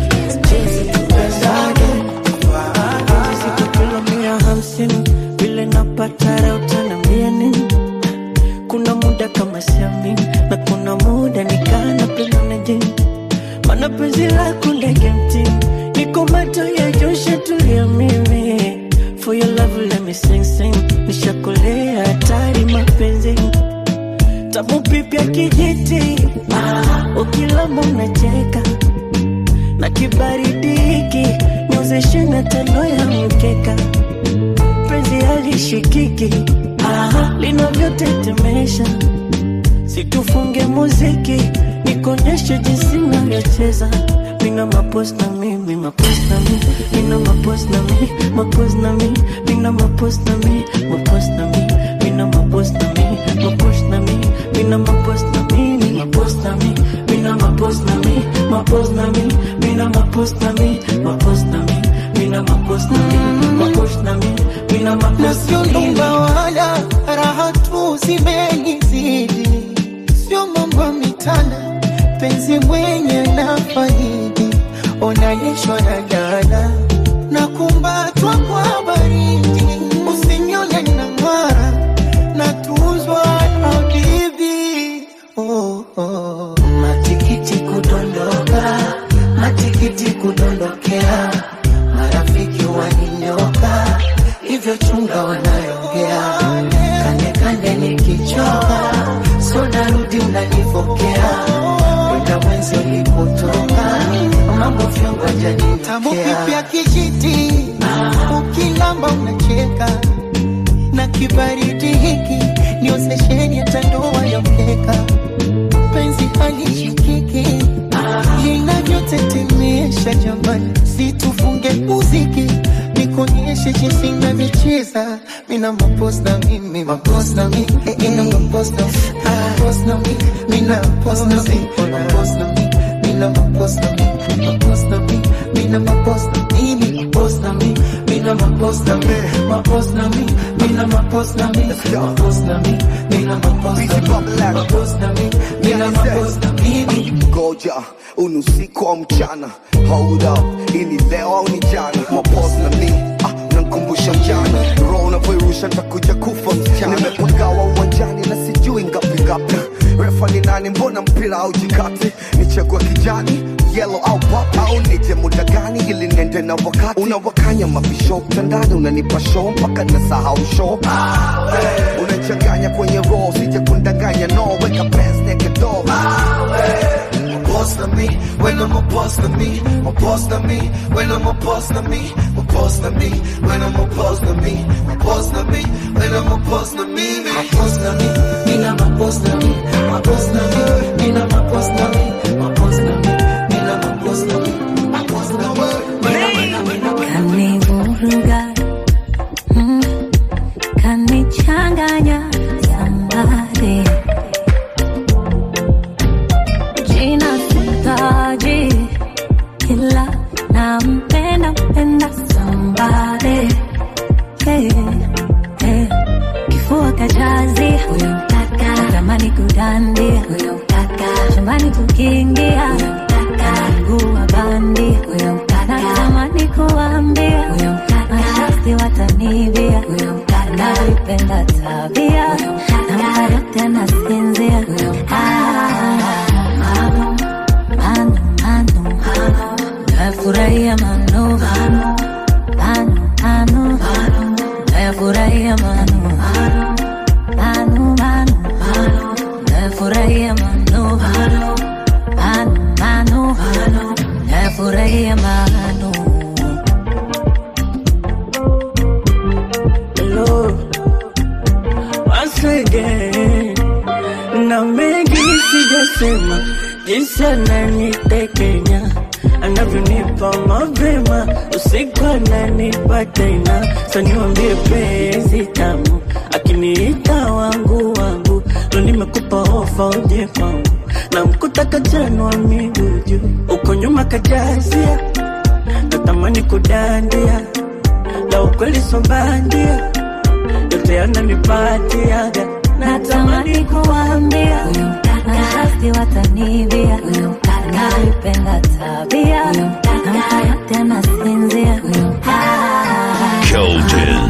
Kilo mia hamsini vile napata raha utaniambia nini? Kuna muda kama siamini na kuna muda nikana pengine jini, mana penzi lako ndege mtini, niko macho ya Joshua tulia mimi for your love let me sing sing, nishakolea hatari mapenzi tamu pipya kijiti, ah, ukilamba unacheka na kibaridi hiki niozeshe na tano ya mkeka penzi halishikiki ah, linavyotetemesha situfunge muziki nikonyeshe jinsi navyocheza mina mapos na mi mi mapos na mi mina mapos na mi mapos na mi mina mapos na mi mapos na mi mina mapos na mi mapos na mi mina mapos na mi mi mapos na mi mina mapos na mi mapos na mi mina mapos na mi mapos na mi mina mapos na mi mapos na mi mina mapos na na sio mi nyumba wala raha tu zimenizidi, sio mambo mitana, penzi mwenye na faidi, onanishwa na dada na kumbatwa kwa baridi, usinione na ng'ara na tuzwa na bibi oh, oh. Matikiti kudondoka, matikiti kudondokea, marafiki waninyoka, hivyo chunga wanayongea, kande kande nikichoka, so narudi unanipokea, kwenda mwenzi ulipotoka, mambo vyongo Tamu janinokea kipya kijiti, ukilamba unacheka na kibaridi hiki niozesheni hata ndoa ya mkeka, penzi halishikiki linavyotetemesha jamani, situfunge muziki nikuonyeshe jinsi navyocheza mina mapos na mimi mapos na mi eh, mina mapos na mapos na mi mina mapos na mi mapos na mi mina mapos na mi mapos na mi mina mapos na mimi mapos na mi mina mapos na mi mapos na mi mina mapos na mi mapos na mi mina mapos na mi mapos na mi mina mapos na mimi ngoja unusiku au mchana hold up ini leo au ni jana mapos na mi ah, nankumbusha mjana roho unavyoirusha ntakuja kufa msichana nimepagawa uwanjani na sijui ngapi ngapi refa ni nani mbona mpira au jikati nichagua kijani yellow au pop au nije muda gani ili nende na wakati unawakanya mabisho mtandani unanipa show mpaka nasahau show unachanganya kwenye roho sije kundanganya no weka pants naked door boss na me, when I'm a boss na me, a boss na me, when I'm a boss na me, a boss na me, when I'm a boss na me, a boss na me, when I'm a boss na me, me. my boss na me, mina my boss na me, my boss na me, mina my boss na me, my boss na me, mina my boss na me, my boss na me, mina mina mina kanivuruga mm, kanichanganya sambare jina sitaji ila nampenda mpenda sambare hey, hey. kifua kajazi tukiingia mguu wa bandia natamani kuambia mashasti watanibia nalipenda tabia namka yote nasinzia manu manu manu nafurahia manu manu manu nafurahia manu manu manu nafurahia manu manu manu nafurahia manu Hello, once again. Na mengi sijasema, jinsi ananitekenya anavyonipa mapema, usiku ananipa tena. Sasa niwaambie penzi tamu, akiniita wangu wangu, ndo nimekupa ofa uje kwangu, na mkuta kajanwa miguu juu, uko nyuma kajazia, natamani kudandia la ukweli sobandia yote yananipatiaga natamani kuambia nashasti watanibia nalipenda tabia namka yote nasinzia Keldon.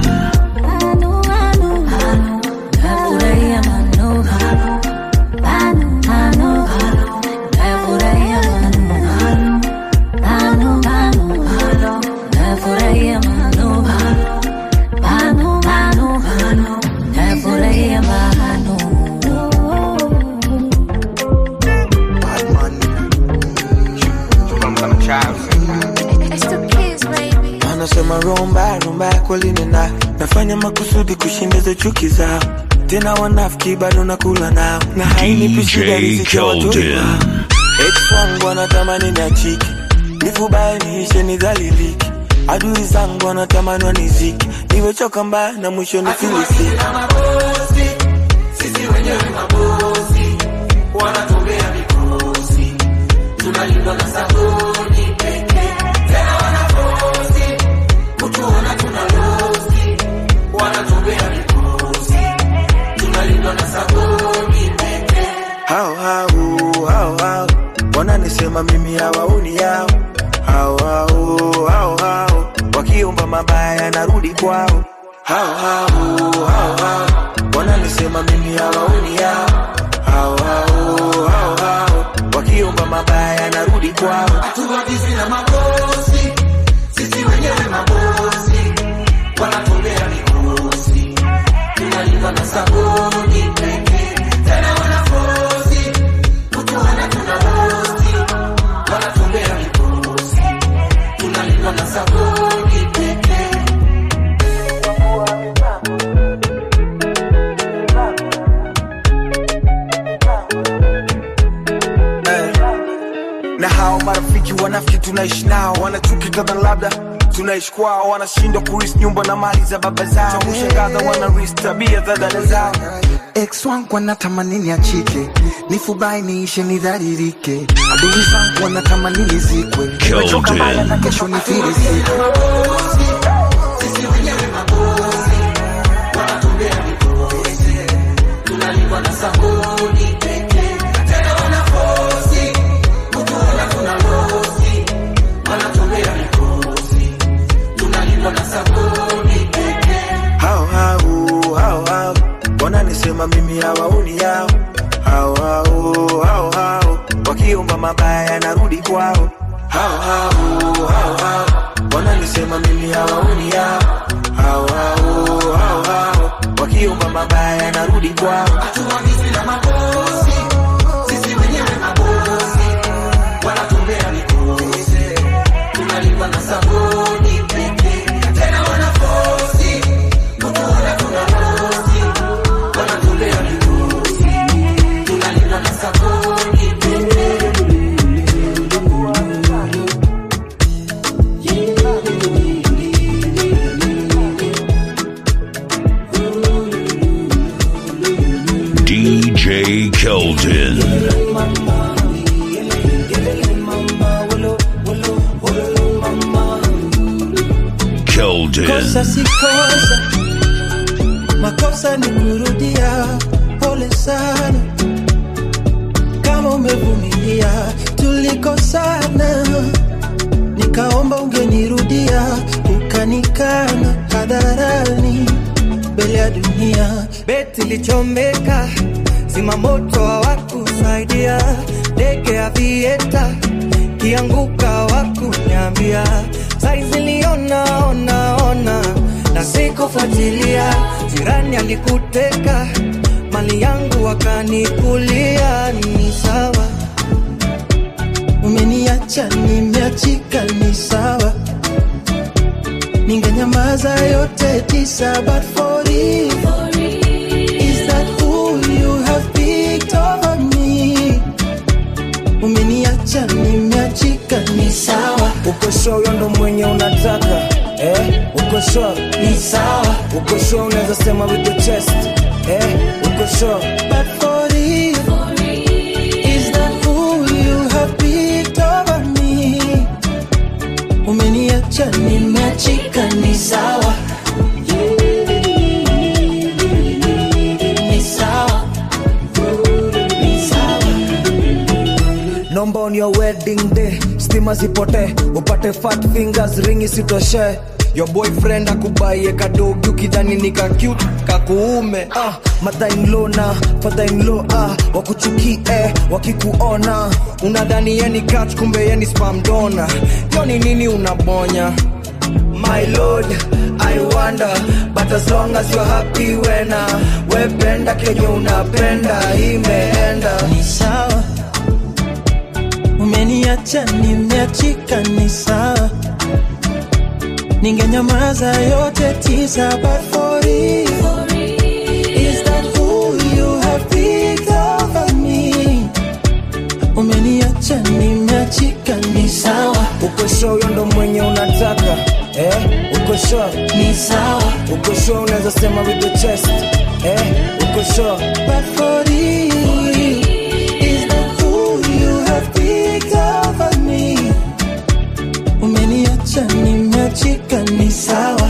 nafurahia manu manu manu nafurahia manu manu manu nafurahia manu manu manu nafurahia manu anasema rumba rumba kweli nina nafanya makusudi kushindiza chuki zao tena wanafiki bado nakula nao na hainipi shida riziki ya watoi Keldon. wao ex wangu anatamani niachiki nifubaye niishe nidhaliliki adui zangu wanatamani waniziki niwechoka mbaya na mwisho nifilisiki sisi wenyewe mabosi wanatumbea mikosi tunalindwa na sabuni pekee tena wanafosi kutuona tuna losi wanatumbea mikosi tunalindwa na sabuni pekee hao hao hao hao wananisema mimi hawaoni yao hao hao hao hao wakiomba mabaya narudi kwao hao hao hao hao wananisema mimi hawaoni yao hao hao hao hao wakiomba mabaya narudi kwao hatuagizi na mabosi sisi wenyewe mabosi wanatumbea mikosi tunalindwa na sabuni pekee tena wanafosi kutuona tuna losi wanatumbea mikosi tunalindwa na sabuni pekee na hao marafiki wanafiki tunaishi nao wanachuki kadha labda tunaishi kwao wanashindwa kuris nyumba na mali za baba zao cha kushangaza wanaris tabia za dada zao ex wangu wanatamani niachike nifubai niishe nidharirike adui zangu wanatamani nizikwe nimechoka mbaya na kesho nifirisike sisi wenyewe mabosi wanatumbea mikosi tunalindwa na sabuni pekee tena wanafosi kutuona tuna losi wanatumbea mikosi tunalindwa na sabuni pekee hao hao hao hao wananisema mimi hawaoni yao hao hao hao hao wakiomba mabaya narudi kwao hao hao hao hao wananisema mimi hawaoni yao hao hao hao hao wakiomba mabaya narudi kwao hatuagizi na mabosi sisi wenyewe mabosi wanatumbea mikosi tunalindwa na sabuni pekee tena wanafosi kutuona tuna losi wanatumbea mikosi tunalindwa na sabuni pekee DJ Keldon. Keldon. kosa si kosa makosa ni kurudia pole sana kama umevumilia tulikosana nikaomba ungenirudia ukanikana hadharani mbele ya dunia beti lichomeka zima moto hawakusaidia ndege ya vieta kianguka wakunyambia saizi liona ona ona na sikufuatilia jirani alikuteka mali yangu wakanikulia ni sawa umeniacha nimeachika ni sawa ningenyamaza yote tisa but for you is that who you have picked over me umeniacha nimeachika ni sawa uko sure huyo ndo mwenye unataka eh? uko sure ni sawa uko sure unaweza sema with the chest eh? uko sure but for you is that who you have picked over me umeniacha nimeachika ni sawa ni sawa ni sawa nomba on your wedding day stima zipote upate fat fingers ringi sitoshe your boyfriend akubaie kadogi ukidhani ni ka cute kakuume ah, mother-in-law na father-in-law ah, wakuchukie wakikuona unadhani yeni catch kumbe yeni spam donor yo ni nini unabonya my lord i wonder but as long as you're happy wena wependa kenye unapenda imeenda ni sawa umeniacha nimeachika ni sawa ningenyamaza yote tisa but for you is that who you have picked over me umeniacha nimeachika ni sawa uko sure huyo ndo mwenye unataka eh? uko sure ni sawa uko sure unaweza sema with the chest eh? uko sure but for you is that who you have picked over me umeniacha nimeachika ni sawa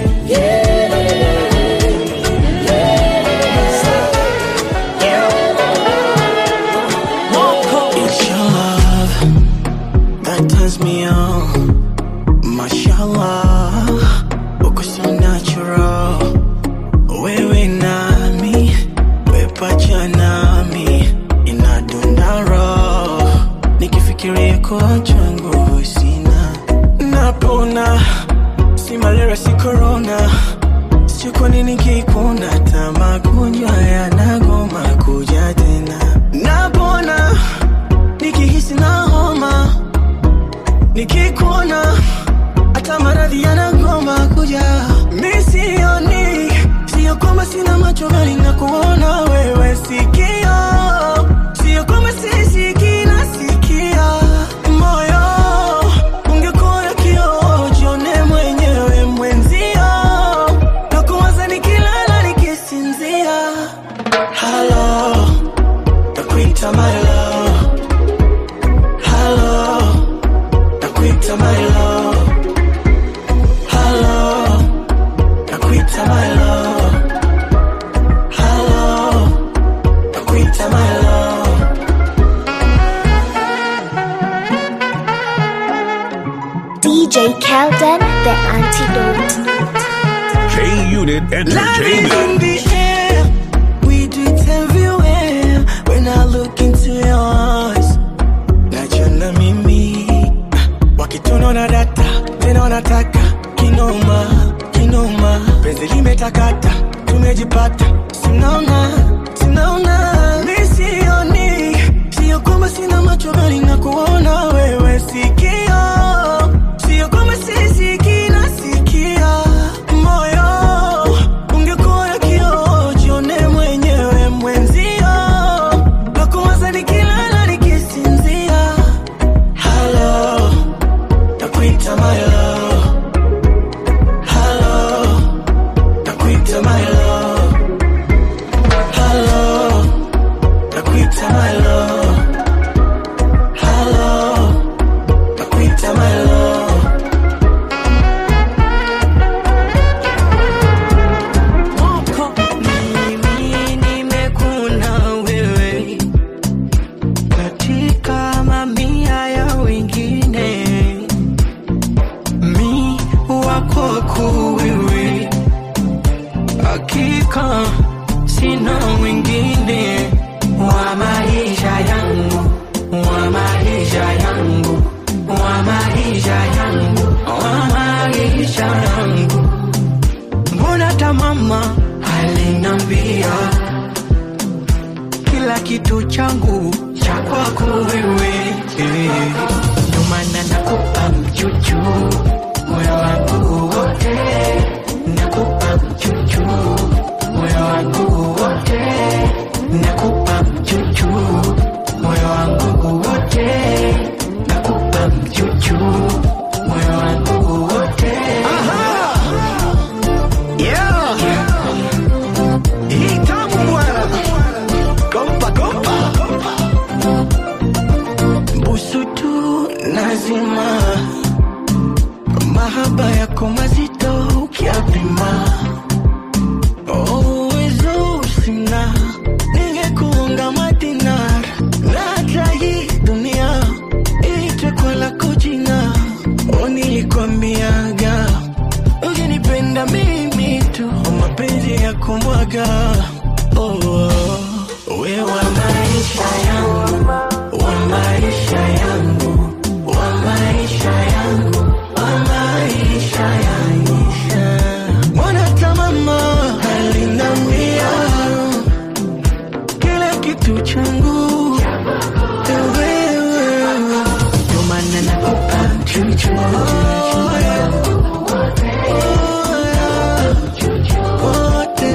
It's your love that turns me on. Mashallah, uko so natural. Wewe nami, we pacha nami, inadunda roho. Nikifikiria kuacha nguvu sina, napona. Si malaria, si corona. Sio kwa nini kikuna, hata magonjwa yanagoma kuja tena. Napona nikihisi na homa, nikikuona hata maradhi yanagoma kuja. Mi sioni, sio kwamba sina macho bali na kuona wewe sikio, sio kwamba sisikii nasikia moyo. Ungekuwa kioo, jione mwenyewe mwenzio, na kuwaza nikilala nikisinzia. Hello, nakuita my love. Hello, nakuita my love. Hello, nakuita my love. Hello, nakuita my love. DJ Kelden, the antidote. K Unit Love is in Entertainment. the air. We do it everywhere. When I look into your eyes, najiona mimi wakitunaona data tena wanataka kinoma kinoma, penzi limetakata, tumejipata, sinaona sinaona, mi sioni, sio kwamba sina macho bali na kuona wewe sikio, sio kwamba sisikii nasikia moyo ungekuwa kioo, jione mwenyewe mwenzio, na kuwaza nikilala nikisinzia. Hello, nakuita my love. Hello, nakuita my love. Hello, nakuita my love. umeniweka, sina mwingine wa maisha yangu, wa maisha yangu, wa maisha yangu, wa maisha yangu. Mbona hata mama alinambia kila kitu changu cha kwako wewe, eh. ndio maana nakupa mchuchu moyo wangu wote, nakupa mchuchu moyo wangu wote, nakupa mchuchu moyo wangu wote, nakupa mchuchu moyo wangu wote. Yeah. Hii tamu bwana. Kompa, kompa. busu tu lazima, mahaba yako mazito ukiapima, uwezo sina, ningekuunga madinar na hata hii dunia iitwe kwa lako jina. Oh, nilikwambiaga ukinipenda mimi tu, mapenzi ya kumwaga oh, oh. we wa maisha yangu wa maisha yangu wa maisha yangu wa maisha yangu Mbona hata mama alinambia kila kitu changu ni wewe, ndio maana nakupa mchuchu wote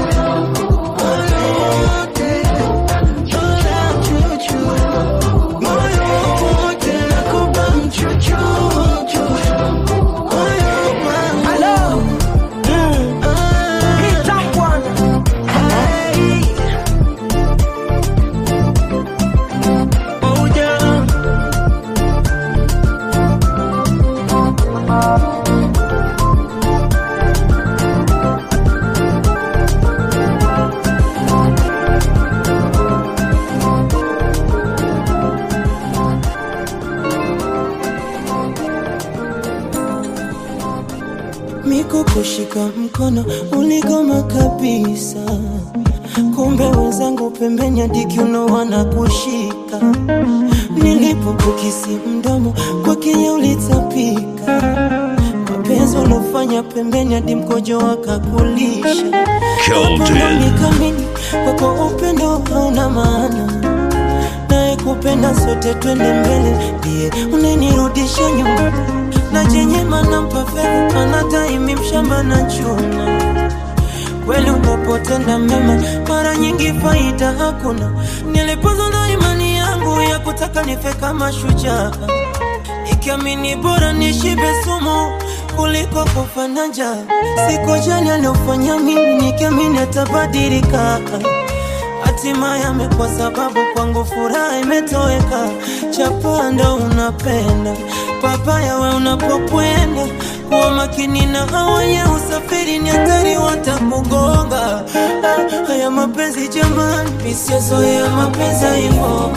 Miko kushika mkono uligoma kabisa, kumbe wenzangu pembeni hadi kiuno wanakushika. Nilipokukisi mdomo kwa Kenya ulitapika, mapenzi ulofanya pembeni hadi mkojo wakakulisha. Kelton. Nikamini kwako upendo hauna maana, naye kupenda sote twende mbele, ndiye unenirudisha nyuma na chenye manampa fedha anataimi mshamba na chuna kweli unapotenda mema mara nyingi faida hakuna nilipozwa na imani yangu ya kutaka nife kama shujaa ikiamini bora nishibe sumu kuliko kufa na njaa sikojali aliofanya mimi nikiamini atabadilika hatimaye amekuwa sababu kwangu furaha imetoweka. Chapanda unapenda papaya, we unapokwenda kuwa makini na hawenye usafiri, ni hatari watakugonga. Ah, Haya mapenzi jamani, misiozoea mapenzi hivyo,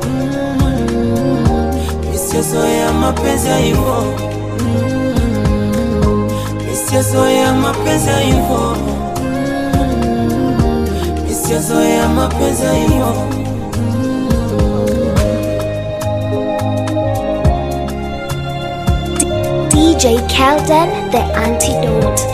misiozoea mapenzi hivyo, misiozoea mapenzi hivyo sijazoea mapenzi hiyo DJ Kelden, the antidote.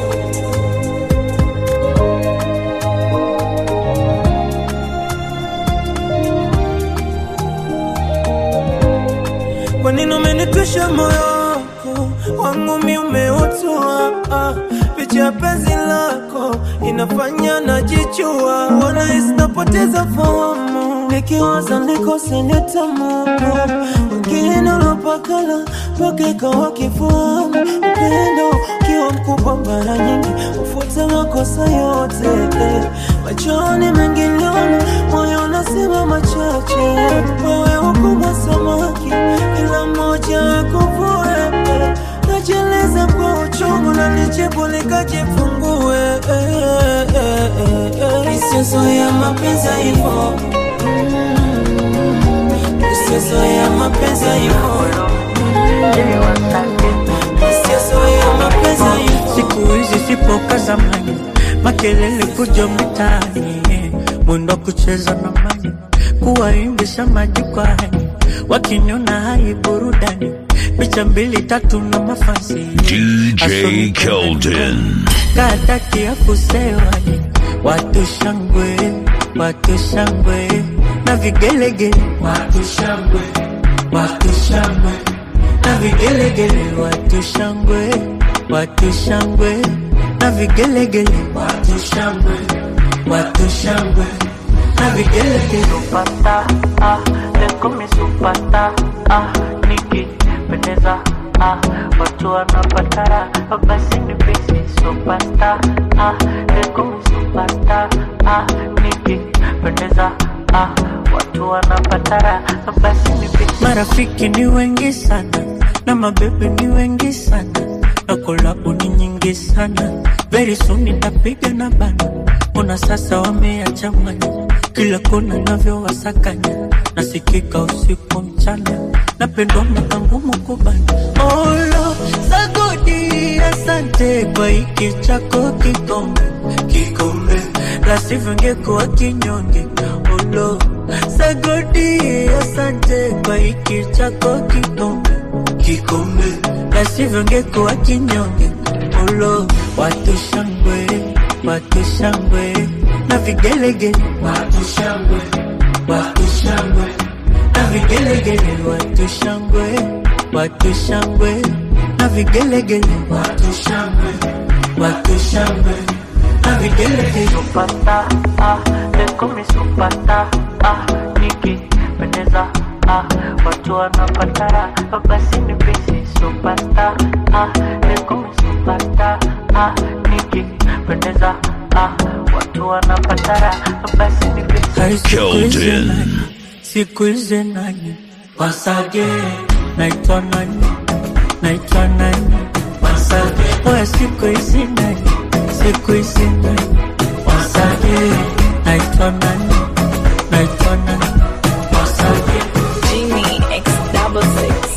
kwa nini umenitwisha moyo wako wangu mi umeutua ah, picha ya penzi lako inafanya najichua wanahisi napoteza fahamu nikiwaza nikose nitamuku wengine ulopakala pakeka wakifahamu upendo ukiwa mkubwa mara nyingi ufuta makosa yote eh. machoni mengi liona moyo unasema machache wewe ukubwa samaki ila moja akuvue eh. najeleza kwa uchungu na nijibu likajifungue eh, eh, eh, eh. isiyozoea mapenzi hivyo isiyozoea mapenzi hivyo isiyozoea mapenzi hivyo siku hizi sipo ka zamani makelele kuja mitaani, mwendo wa kucheza na mani, kuwaimbisha majukwani, wakiniona hai burudani, picha mbili tatu na mafasi DJ Keldon. kataki ya kusewani, watu shangwe, watu shangwe na vigelegele, watu shangwe, watu shangwe na vigelegele, watu shangwe, watu shangwe na vigelegele, watu shangwe, watu shangwe na vigelegele. Supata, ah, leko mi supata, ah, nikipendeza, ah, watu wanapatara, basi ni pesi supata, ah, leko mi supata, ah, nikipendeza, ah, watu wanapatara, basi ni pesi. Marafiki ni wengi sana na mabebe ni wengi sana na kolabu ni nyingi sana, very soon nitapiga na bana. Ona sasa wameachanganya kila kona navyowasakanya, nasikika usiku mchana, napendwa mwaka ngumu kubana. Olo sagodi, asante kwa hiki chako kikombe, kikombe la sivyo ngekuwa kinyonge. Olo sagodi, asante kwa hiki chako kikombe, kikombe la sivyo ngekuwa kinyonge. Olo watu shangwe, watu shangwe na vigelegele, watu shangwe, watu shangwe na vigelegele, watu shangwe, watu shangwe na vigelegele, watu shangwe, watu shangwe na vigelegele. Supata, ah, leko mi supata, ah, nikipendeza, ah, watu wanapatara, basi ni pesi supata, ah, leko mi supata, ah, nikipendeza, ah, watu wanapatara, basi ni pesi. Keldon. Siku hizi nani wasage, naitwa nani, naitwa nani wasage, oya siku hizi nani, siku hizi nani wasage, naitwa nani, naitwa nani wasage. Genie X double six.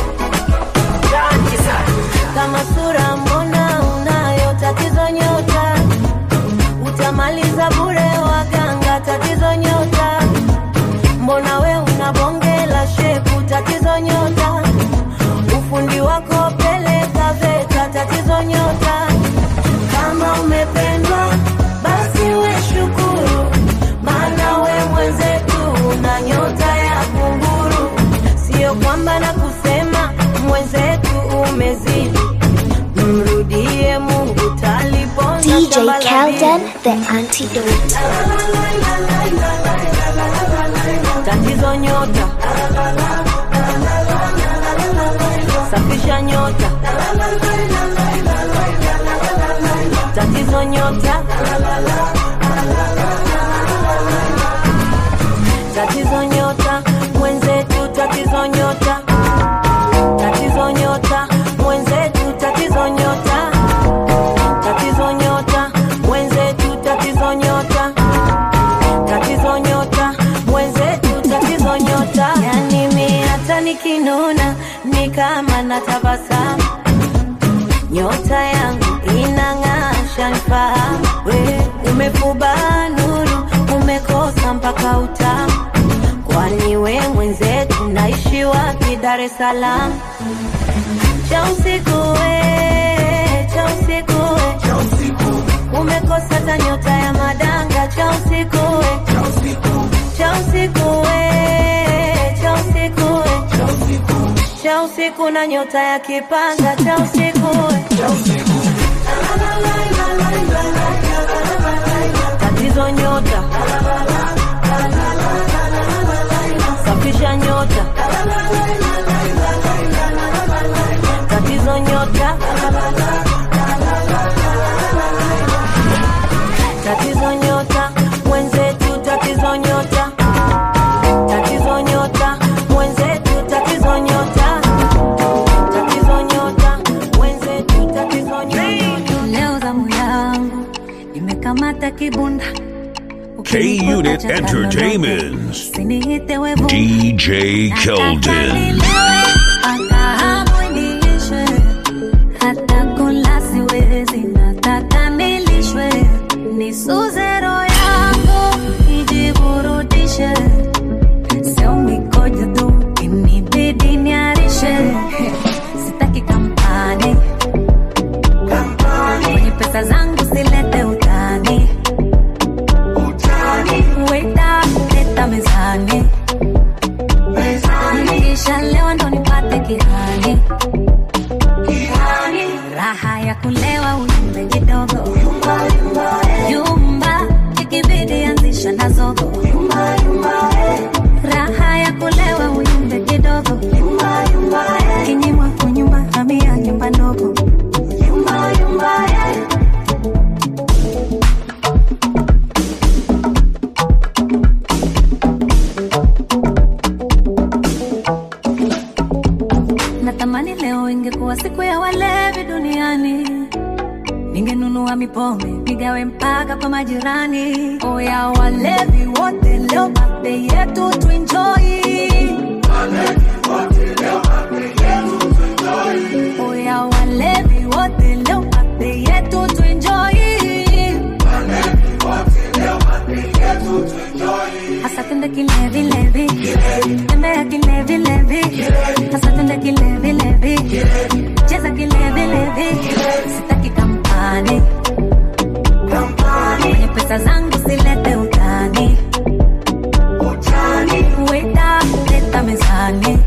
kama sura mbona unayo tatizo nyota utamaliza bure waganga tatizo nyota mbona we una bonge la shepu tatizo nyota ufundi wako peleka veta tatizo nyota kama umependwa basi we shukuru maana we mwenzetu una nyota ya kunguru sio kwamba na kusema mwenzetu umezidi mrudie mungu taliponza DJ shamba la Kelden, bibi. the antidote. tatizo nyota safisha nyota tatizo nyota tatizo nyota mwenzetu tatizo nyota tatizo nyota mwenzetu tatizo nyota tatizo nyota mwenzetu tatizo nyota tatizo nyota mwenzetu tatizo nyota yani mi hata nikinuna ni kama natabasamu nyota yangu inang'aa shanifahamu we umefuba nuru umekosa mpaka utamu kwani we mwenzetu naishi wapi dar es salaam cha usiku we cha usiku we umekosa ta nyota ya madanga cha usiku we cha usiku we cha usiku we cha usiku na nyota ya kipanga cha usiku we tatizo nyota safisha nyota tatizo nyota tatizo nyota mwenzetu tatizo nyota tatizo nyota mwenzetu tatizo nyota tatizo nyota mwenzetu tatizo nyota leo zamu yangu imekamata kibunda K Unit Entertainment. Usiniite wevu DJ Keldon. akahamu niishe hata kula siwezi nataka nilishwe isuze roho yangu ijiburudishe sio mikojo tu inibidi niarishe sitaki kampani kwenye pesa zangu silete utani weta leta mezani kisha leo ndo nipate kihani raha ya kulewa uyumbe kidogo yumba ikibidi anzisha na zogo raha ya kulewa uyumbe kidogo kinyimwa kunyumba hamia nyumba ndogo natamani leo ingekuwa siku ya walevi duniani ningenunua mipombe nigawe mpaka kwa majirani oya walevi wote leo mape yetu tuenjoi oya walevi wote leo mape yetu tuenjoi hasa tende kilevilevi tembea kilevilevi hasa tende kilevilevi cheza kilevilevi sitaki kampani kwenye pesa zangu silete utani weta leta mezani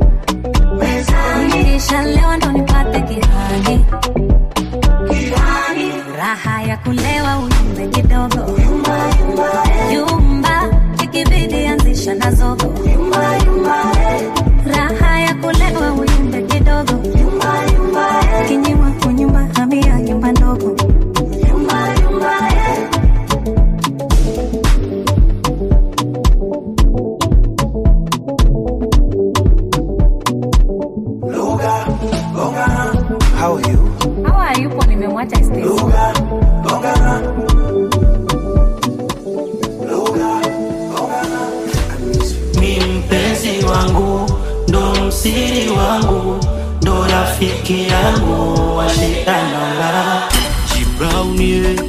kisha leo ndo nipate kihani raha ya kulewa uyumbe kidogo yumba ikibidi anzisha na zogo raha ya kulewa uyumbe kidogo kinyimwa kunyumba hamia nyumba ndogo How are you? hawa yupo nimemwacha Stacy. mi mpenzi wangu ndo msiri wangu ndo rafiki yangu washikanala jibraunie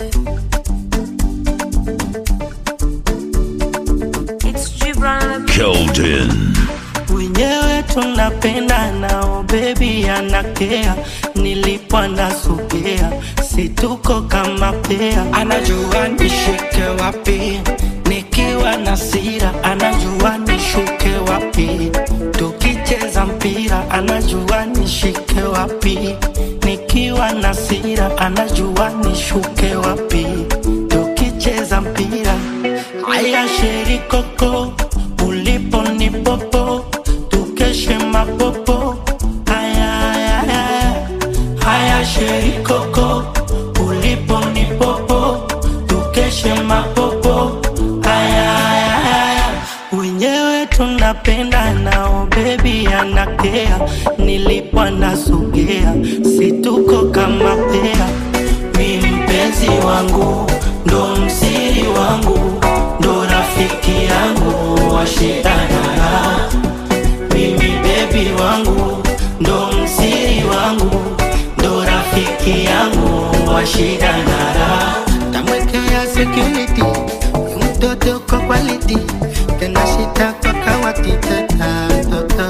Keldon. wenyewe tunapenda nao bebi anakea nilipwa nasogea situko kama pea anajua nishike wapi nikiwa na sira anajua nishuke wapi tukicheza mpira anajua nishike wapi nikiwa na sira anajua nishuke wapi tukicheza mpira haya sherikoko ulipo ni popo tukeshe mapopo haya haya haya haya sherikoko ulipo ni popo tukeshe mapopo haya haya haya wenyewe tunapenda nao bebi anakea nilipwa nasogea situko kama pea mi mpenzi wangu ndo msiri wangu ndo rafiki yangu washidana mimi bebi wangu ndo msiri wangu ndo rafiki yangu washidanara tamwekea security huyu mtoto kwa quality tena shita kwa kawati teta toto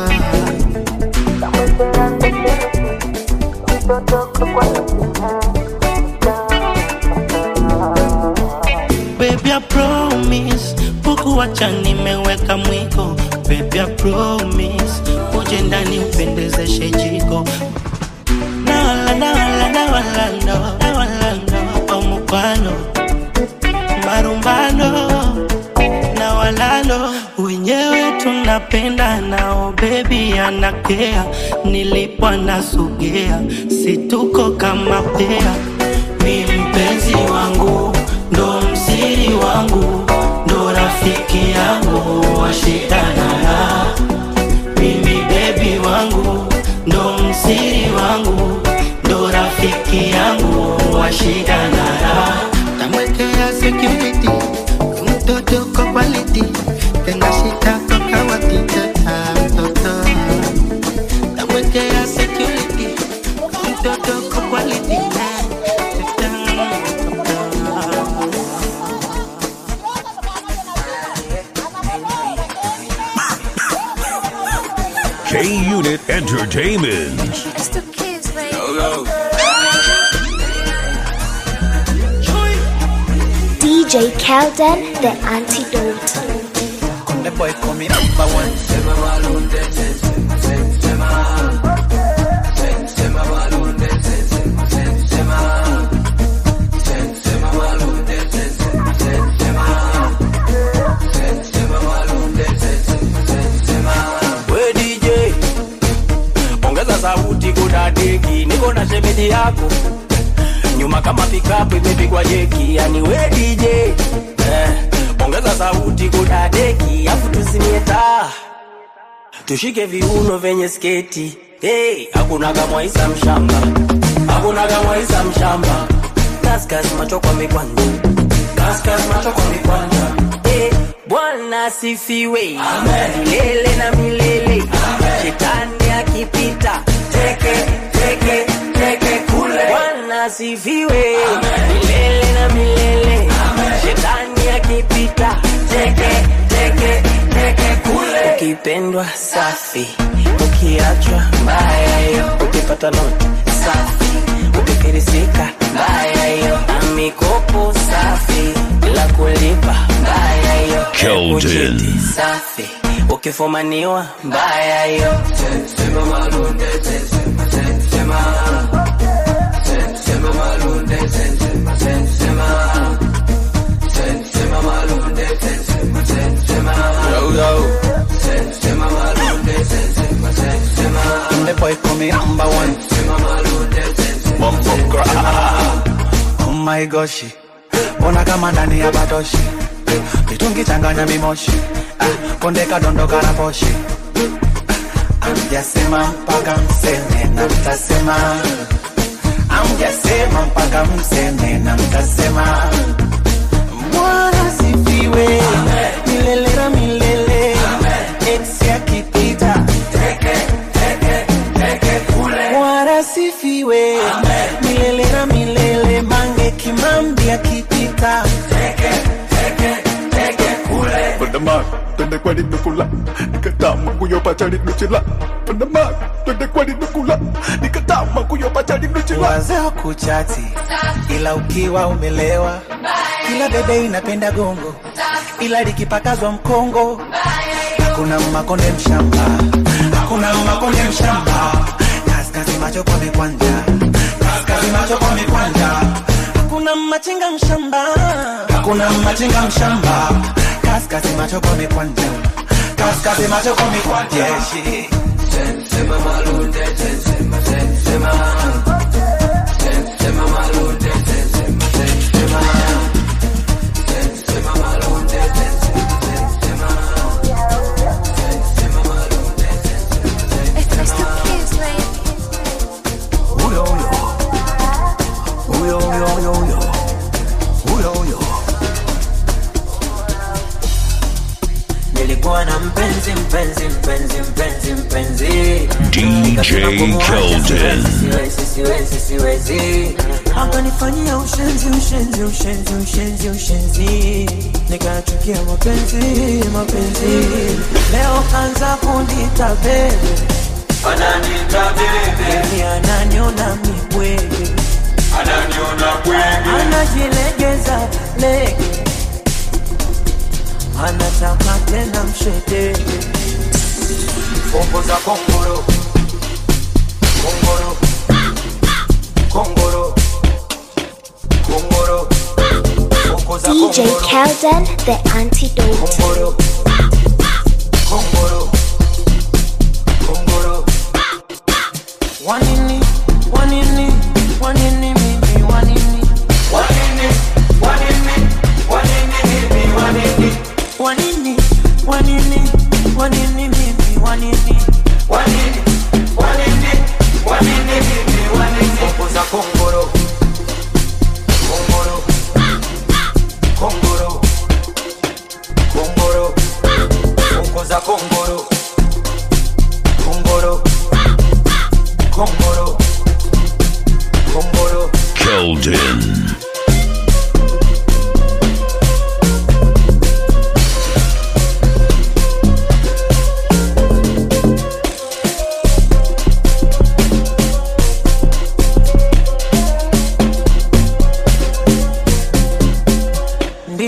Baby, I promise Buku wacha nimeweka mwiko Baby, I promise Uje ndani upendezeshe jiko Nawala, nawala, nawala, no Nawala, no Omukwano Marumbano Nawalalo Wenyewe tunapenda nao Baby anakea Nilipwa nasogea Situko kama pea Mi mpenzi wangu ndo msiri wangu ndo rafiki yangu washitanana mimi bebi wangu ndo msiri wangu ndo rafiki yangu washitanana tamwekea security huyu mtoto kwa quality tena shita kwa kawati teta toto tamwekea security huyu mtoto kwa quality teta K Unit Entertainment. DJ Kelden, the antidote. The boy coming number one. We DJ, ongeza sauti kudadeki, niko na shemedi yako nyuma kama pikapu imepigwa jeki, yani we DJ eh, ongeza sauti kudadeki, afu tuzimie taa tushike viuno vyenye sketi hey, hakuna kamwaisa mshamba, hakuna kamwaisa mshamba, kaskas macho kwa mikwanja, kaskas macho kwa mikwanja hey, Bwana asifiwe milele na milele, shetani akipita teke teke teke kule. Bwana asifiwe milele na milele, shetani akipita teke teke teke kule. Ukipendwa safi, ukiachwa mbaya hiyo, ukipata noti safi, ukifirisika mbaya hiyo, na mikopo safi bila kulipa mbaya hiyo, Keldon. Kuchiti safi ukifumaniwa mbaya hiyo. The boy coming number one. Bumbo gra. Oh my gosh. Ona kama ndani ya batoshi. Mitungi changanya mimoshi. Ah, konde kadondoka na poshi. Amjasema mpaka mseme na mtasema. Amjasema mpaka mseme na mtasema. Bwana sifiwe. Milele na milele. Ex yakipita. Bwana sifiwe milele na milele, mange kimambi akipita Pandaman, twende kwani nukula nikatama kuyopacha linuchila Pandaman, twende kwani nukula nikatama kuyopacha linuchila wazee kuchati, ila ukiwa umelewa, kila bebe inapenda gongo, ila likipakazwa mkongo hakuna makonde mshamba, hakuna makonde mshamba, kaskazi macho kwa mikwanja, kaskazi macho kwa mikwanja, hakuna machinga mshamba, hakuna machinga mshamba, kaskazi macho kwa mikwanja, kaskazi macho kwa mikwanja. Yeah, shit. Huyo huyo. Huyo huyo huyo huyo. Huyo huyo. Nilikuwa na mpenzi mpenzi mpenzi mpenzi mpenzi DJ Keldon. siwezi siwezi siwezi akanifanyia ushenzi ushenzi ushenzi ushenzi ushenzi nikachukia mapenzi mapenzi leo kanza kunita bebe ananita bebe ananiona mibwege ananiona bwege anajilegeza lege anataka tena mshedege fombo za kongoro kongoro kongoro kongoro fombo za DJ kongoro Kelden, the antidote. kongoro kongoro kongoro wanini wanini wanini mimi wanini wanini wanini wanini mimi wanini wanini wanini wanini mimi wanini wanini wanini wanini mimi wanini Fombo za kongoro kongoro kongoro kongoro Fombo za kongoro kongoro kongoro kongoro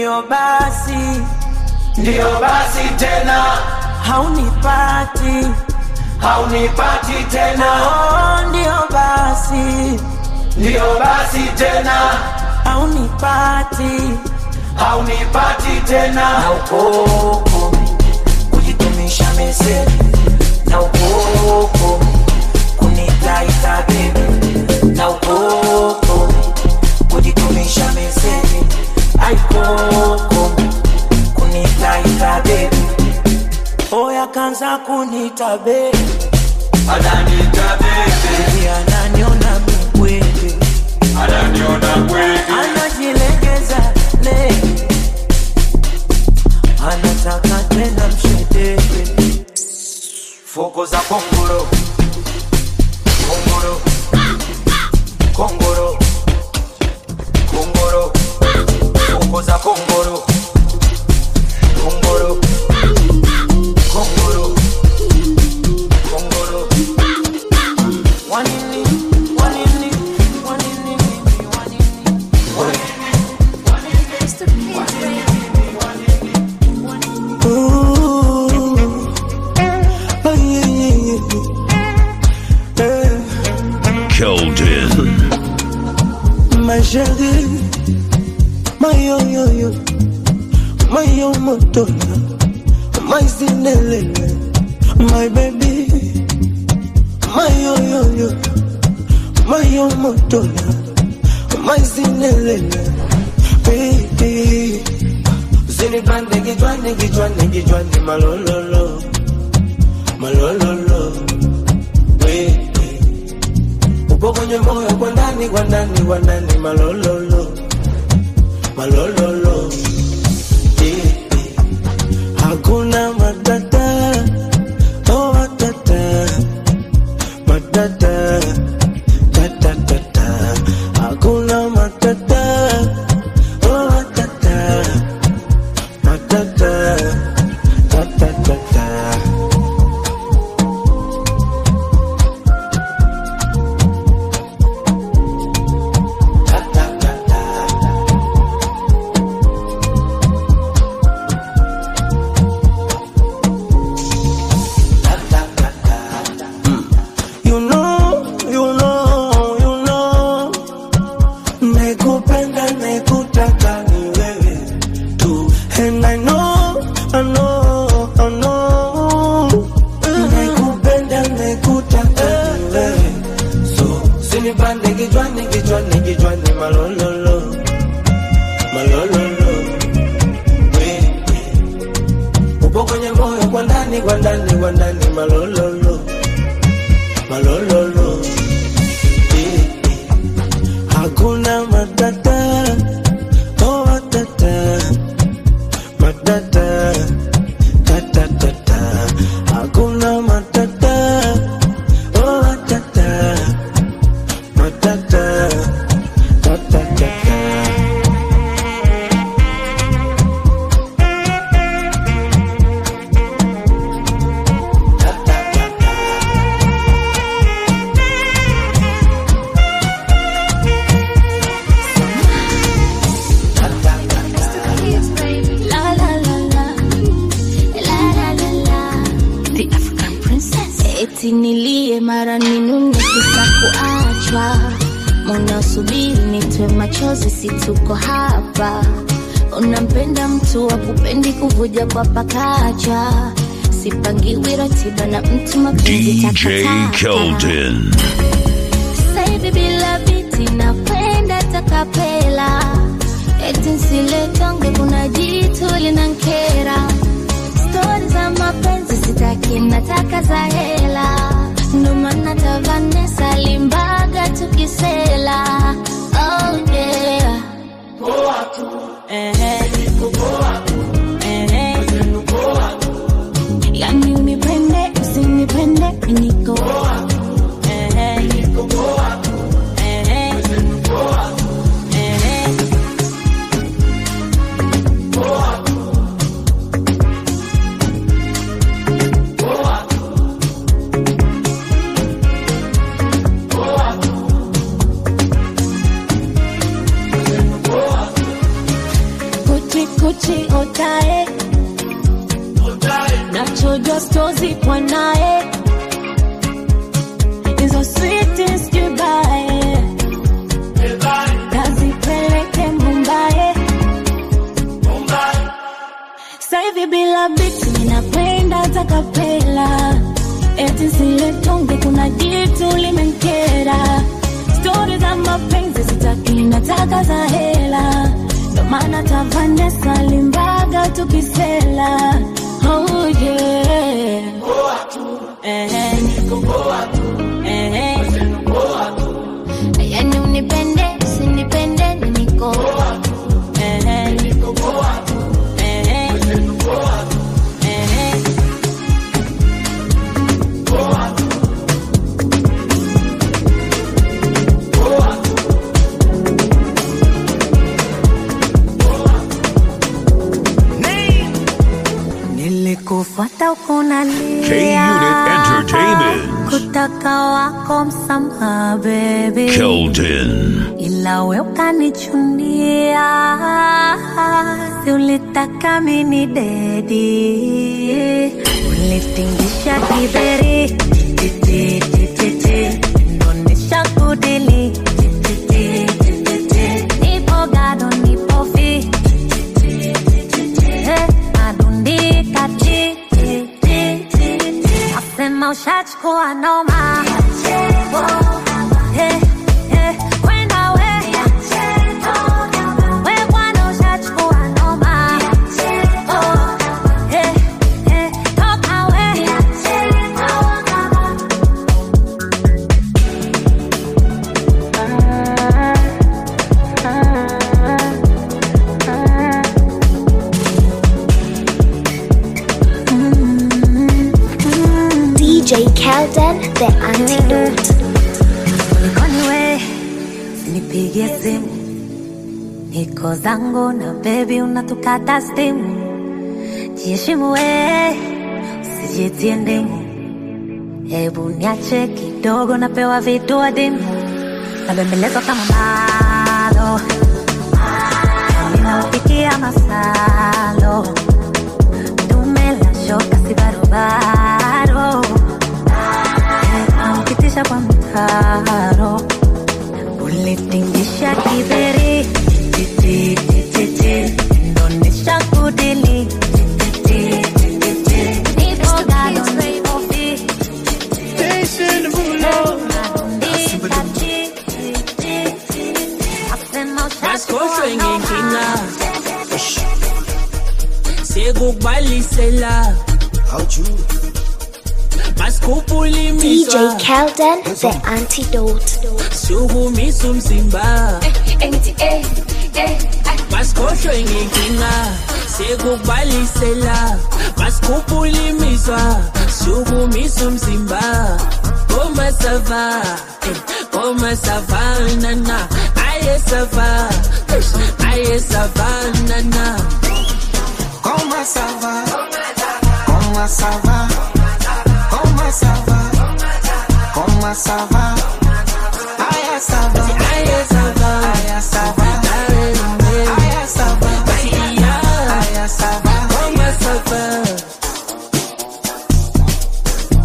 ndio basi Ndiyo basi tena, haunipati haunipati tena, oh, ndio basi ndiyo basi tena, haunipati haunipati tena. na ukoko kujitumisha meseji na ukoko kunitaita bebi na ukoko kujitumisha meseji aikoko kunitaita bebi oya kanza kunita bebi Ananita baby, ananiona mikwete ananiona kweli, anajilegeza lege anataka tena mshedeke fuko za kongoro, kongoro, kongoro, kongoro, fuko za kongoro, kongoro, kongoro, kongoro. wanini wanini wanini Ooh. Oh, yeah, yeah, yeah. Eh, Keldon. My chérie, my yo yo yo, my yo motola, my Cinderella, my baby, my yo yo yo, my yo motola, my Cinderella, baby. Usinipande kichwani kichwani kichwani malololo, malololo, baby. upo kwenye moyo kwa ndani kwa ndani kwa ndani malololo malololo yeah, yeah. hakuna matata oh matata matata tatatata hakuna matata oh matata matata tatatata You know, you know, you know, nakupenda nakutaka ni wewe tu, and I know, I know, I know, nakupenda nakutaka ni wewe, so sinipande kichwani kichwani kichwani malololo, malololo, wewe upo kwenye moyo kwa ndani kwa ndani kwa ndani malololo malololo Eh, eh. hakuna matata oh matata matata tatatata hakuna matata oh matata matata tatatata La la la la, la la la la, the African princess. Eti nilie mara ninune kisa kuachwa, munasubiri nitwe machozi, si tuko hapa. Unampenda mtu wa kupendi kuvuja kwa pakacha, sipangiwi ratiba na mtu mapenzi DJ takataka. Keldon. Sasa hivi bila biti nakwenda takapela, eti nsiletonge, kuna jitu linankera. Stori za mapenzi sitaki, nataka za hela, ndo maana ta Vanessa Limbaga tukisela. Oh yeah. Ehe. Ehe. Yani unipende usinipende niko Ehe. Ehe. Ehe. mbichi otae nachojwa stozi kwa naye hizo sweetest goodbye kazipeleke mumbae saivi bila biti ninakwenda takapela eti siletonge kuna jitu limenkera stori za mapenzi sitaki nataka za hela ndo maana tavanesa limbaga tukisela oh, yeah. Eh, eh. yani unipende usinipende ni niko Eh, eh. Eh, eh. nilikufuata ukunalia K-Unit Entertainment. kutaka wako msamaha bebi Keldon. ila we ukanichunia si ulitaka mini dedi ulitingisha kiberi Titi, titi, titi. ndonesha kudili Titi, titi, titi. nipo gado nipo fi Eh, nadundika ti, ti, ti, ti, ti. nasema ushachukua noma Eh, eh, kwenda we. We bwana ushachukua noma. Oh, eh, eh, toka we. DJ Kelden, the antidote. Kulikoni we, usinipigie simu, niko zangu na bebi, unatukata stimu. Jiheshimu we, usijitie ndimu, hebu niache kidogo, napewa vitu adimu, nabembelezwa kama malo, ninaupikia masalo, dume la shoka si barobaro naukitisha kwa mtaro ulitingisha kiberi Titi, titi, titi. ndonesha kudili Titi, titi, titi. Nipo gado, nipo fi. Nadundika chi, chi, chi, chi. Nasema Maskosho ushachukua noma. ingekina sekukubalisela masikhupulimiswa DJ Kelden, the antidote. sukumisa umzimba masikhohlwe ngenkinga sekukubalisela masikhupulimiswa sukumisa umzimba komasava komasavanana ayesava ayesavanana Comment ça va Comment ça va Comment ça va Comment ça va Aya ça va Aya ça va Aya ça va Aya ça va Aya ça va Comment ça va So this it just be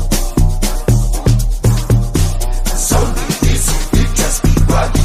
running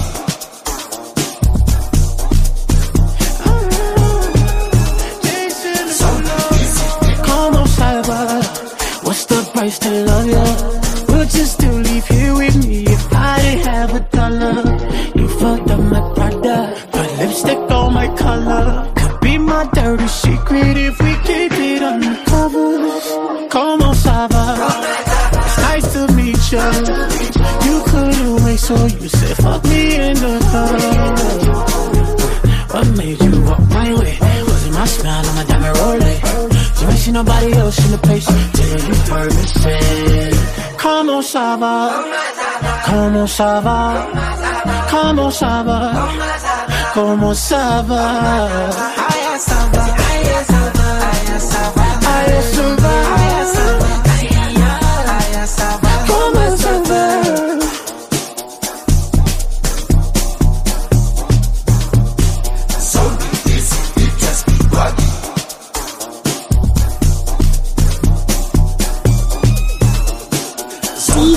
Come on, cyber. What's the price to love you? Would you still leave here with me if I didn't have a dollar? You fucked up my product, put lipstick on my color. Could be my dirty secret if we keep it undercover. Come on, cyber. It's nice to meet you. You couldn't wait, so you said fuck me in the club. What made you walk my way? Was it my smile or my diamond rolling? You ain't see nobody else in the place till you heard me say, Come on, Saba. Come on, Saba. Come on, Saba. Come on, Saba. Aya ça va Aya ça va Aya ça va Aya ça va. Aya ça va Aya ça va Comment ça va? So this it just be running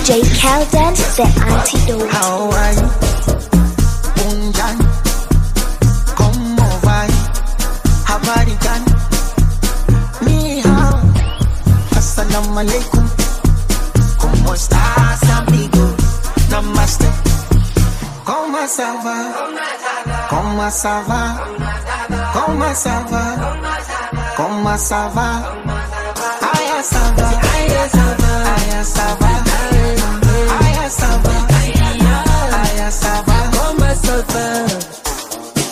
DJ Kelden, the antidote. How are you? Unjan. ¿Cómo va? Habari gani? Ni hao. Assalamu alaikum. ¿Cómo estás, amigo? Namaste. ¿Cómo ça va? ¿Cómo ça va? ¿Cómo ça va? ¿Cómo ça va? Aya ça va. Aya ça va. Aya ça va. Aya ça va. Aya ça va. ¿Cómo ça va?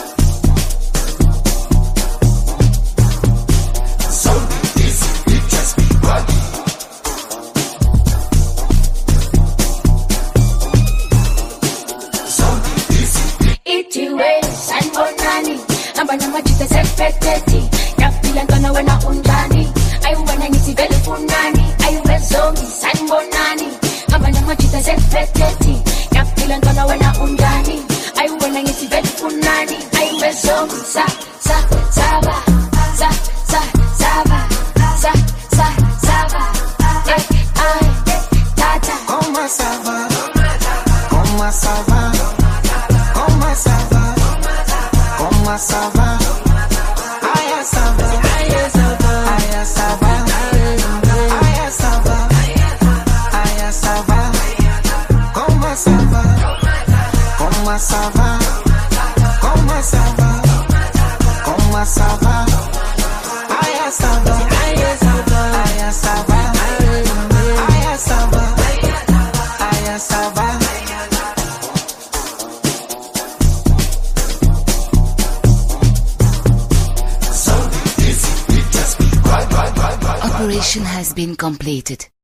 So easy, it just be body. So easy, itiwe sanibonani hamba namajita sepeteti ngafila ntwana wena unjani ayiwena ngithi vele funani ayiwe zongi sanibonani hamba namajita sepeteti ngafila ntwana wena unjani ayiwena ngithi vele funani ayiwe zongi sa sa saba sa sa saba sa sa saba ay ay tata ¿Cómo ça va? ¿Cómo ça va? ¿Cómo ça va? ¿Cómo ça va? Aya ça va. Aya ça va. Aya ça va. Aya ça va. Aya ça va. ¿Cómo ça va? ¿Cómo ça va? ¿Cómo ça va? ¿Cómo ça va? Aya ça va. Aya ça va. Aya ça va. Aya ça va. Aya ça va. so easy, it just be body, body, body, body. Operation has been completed.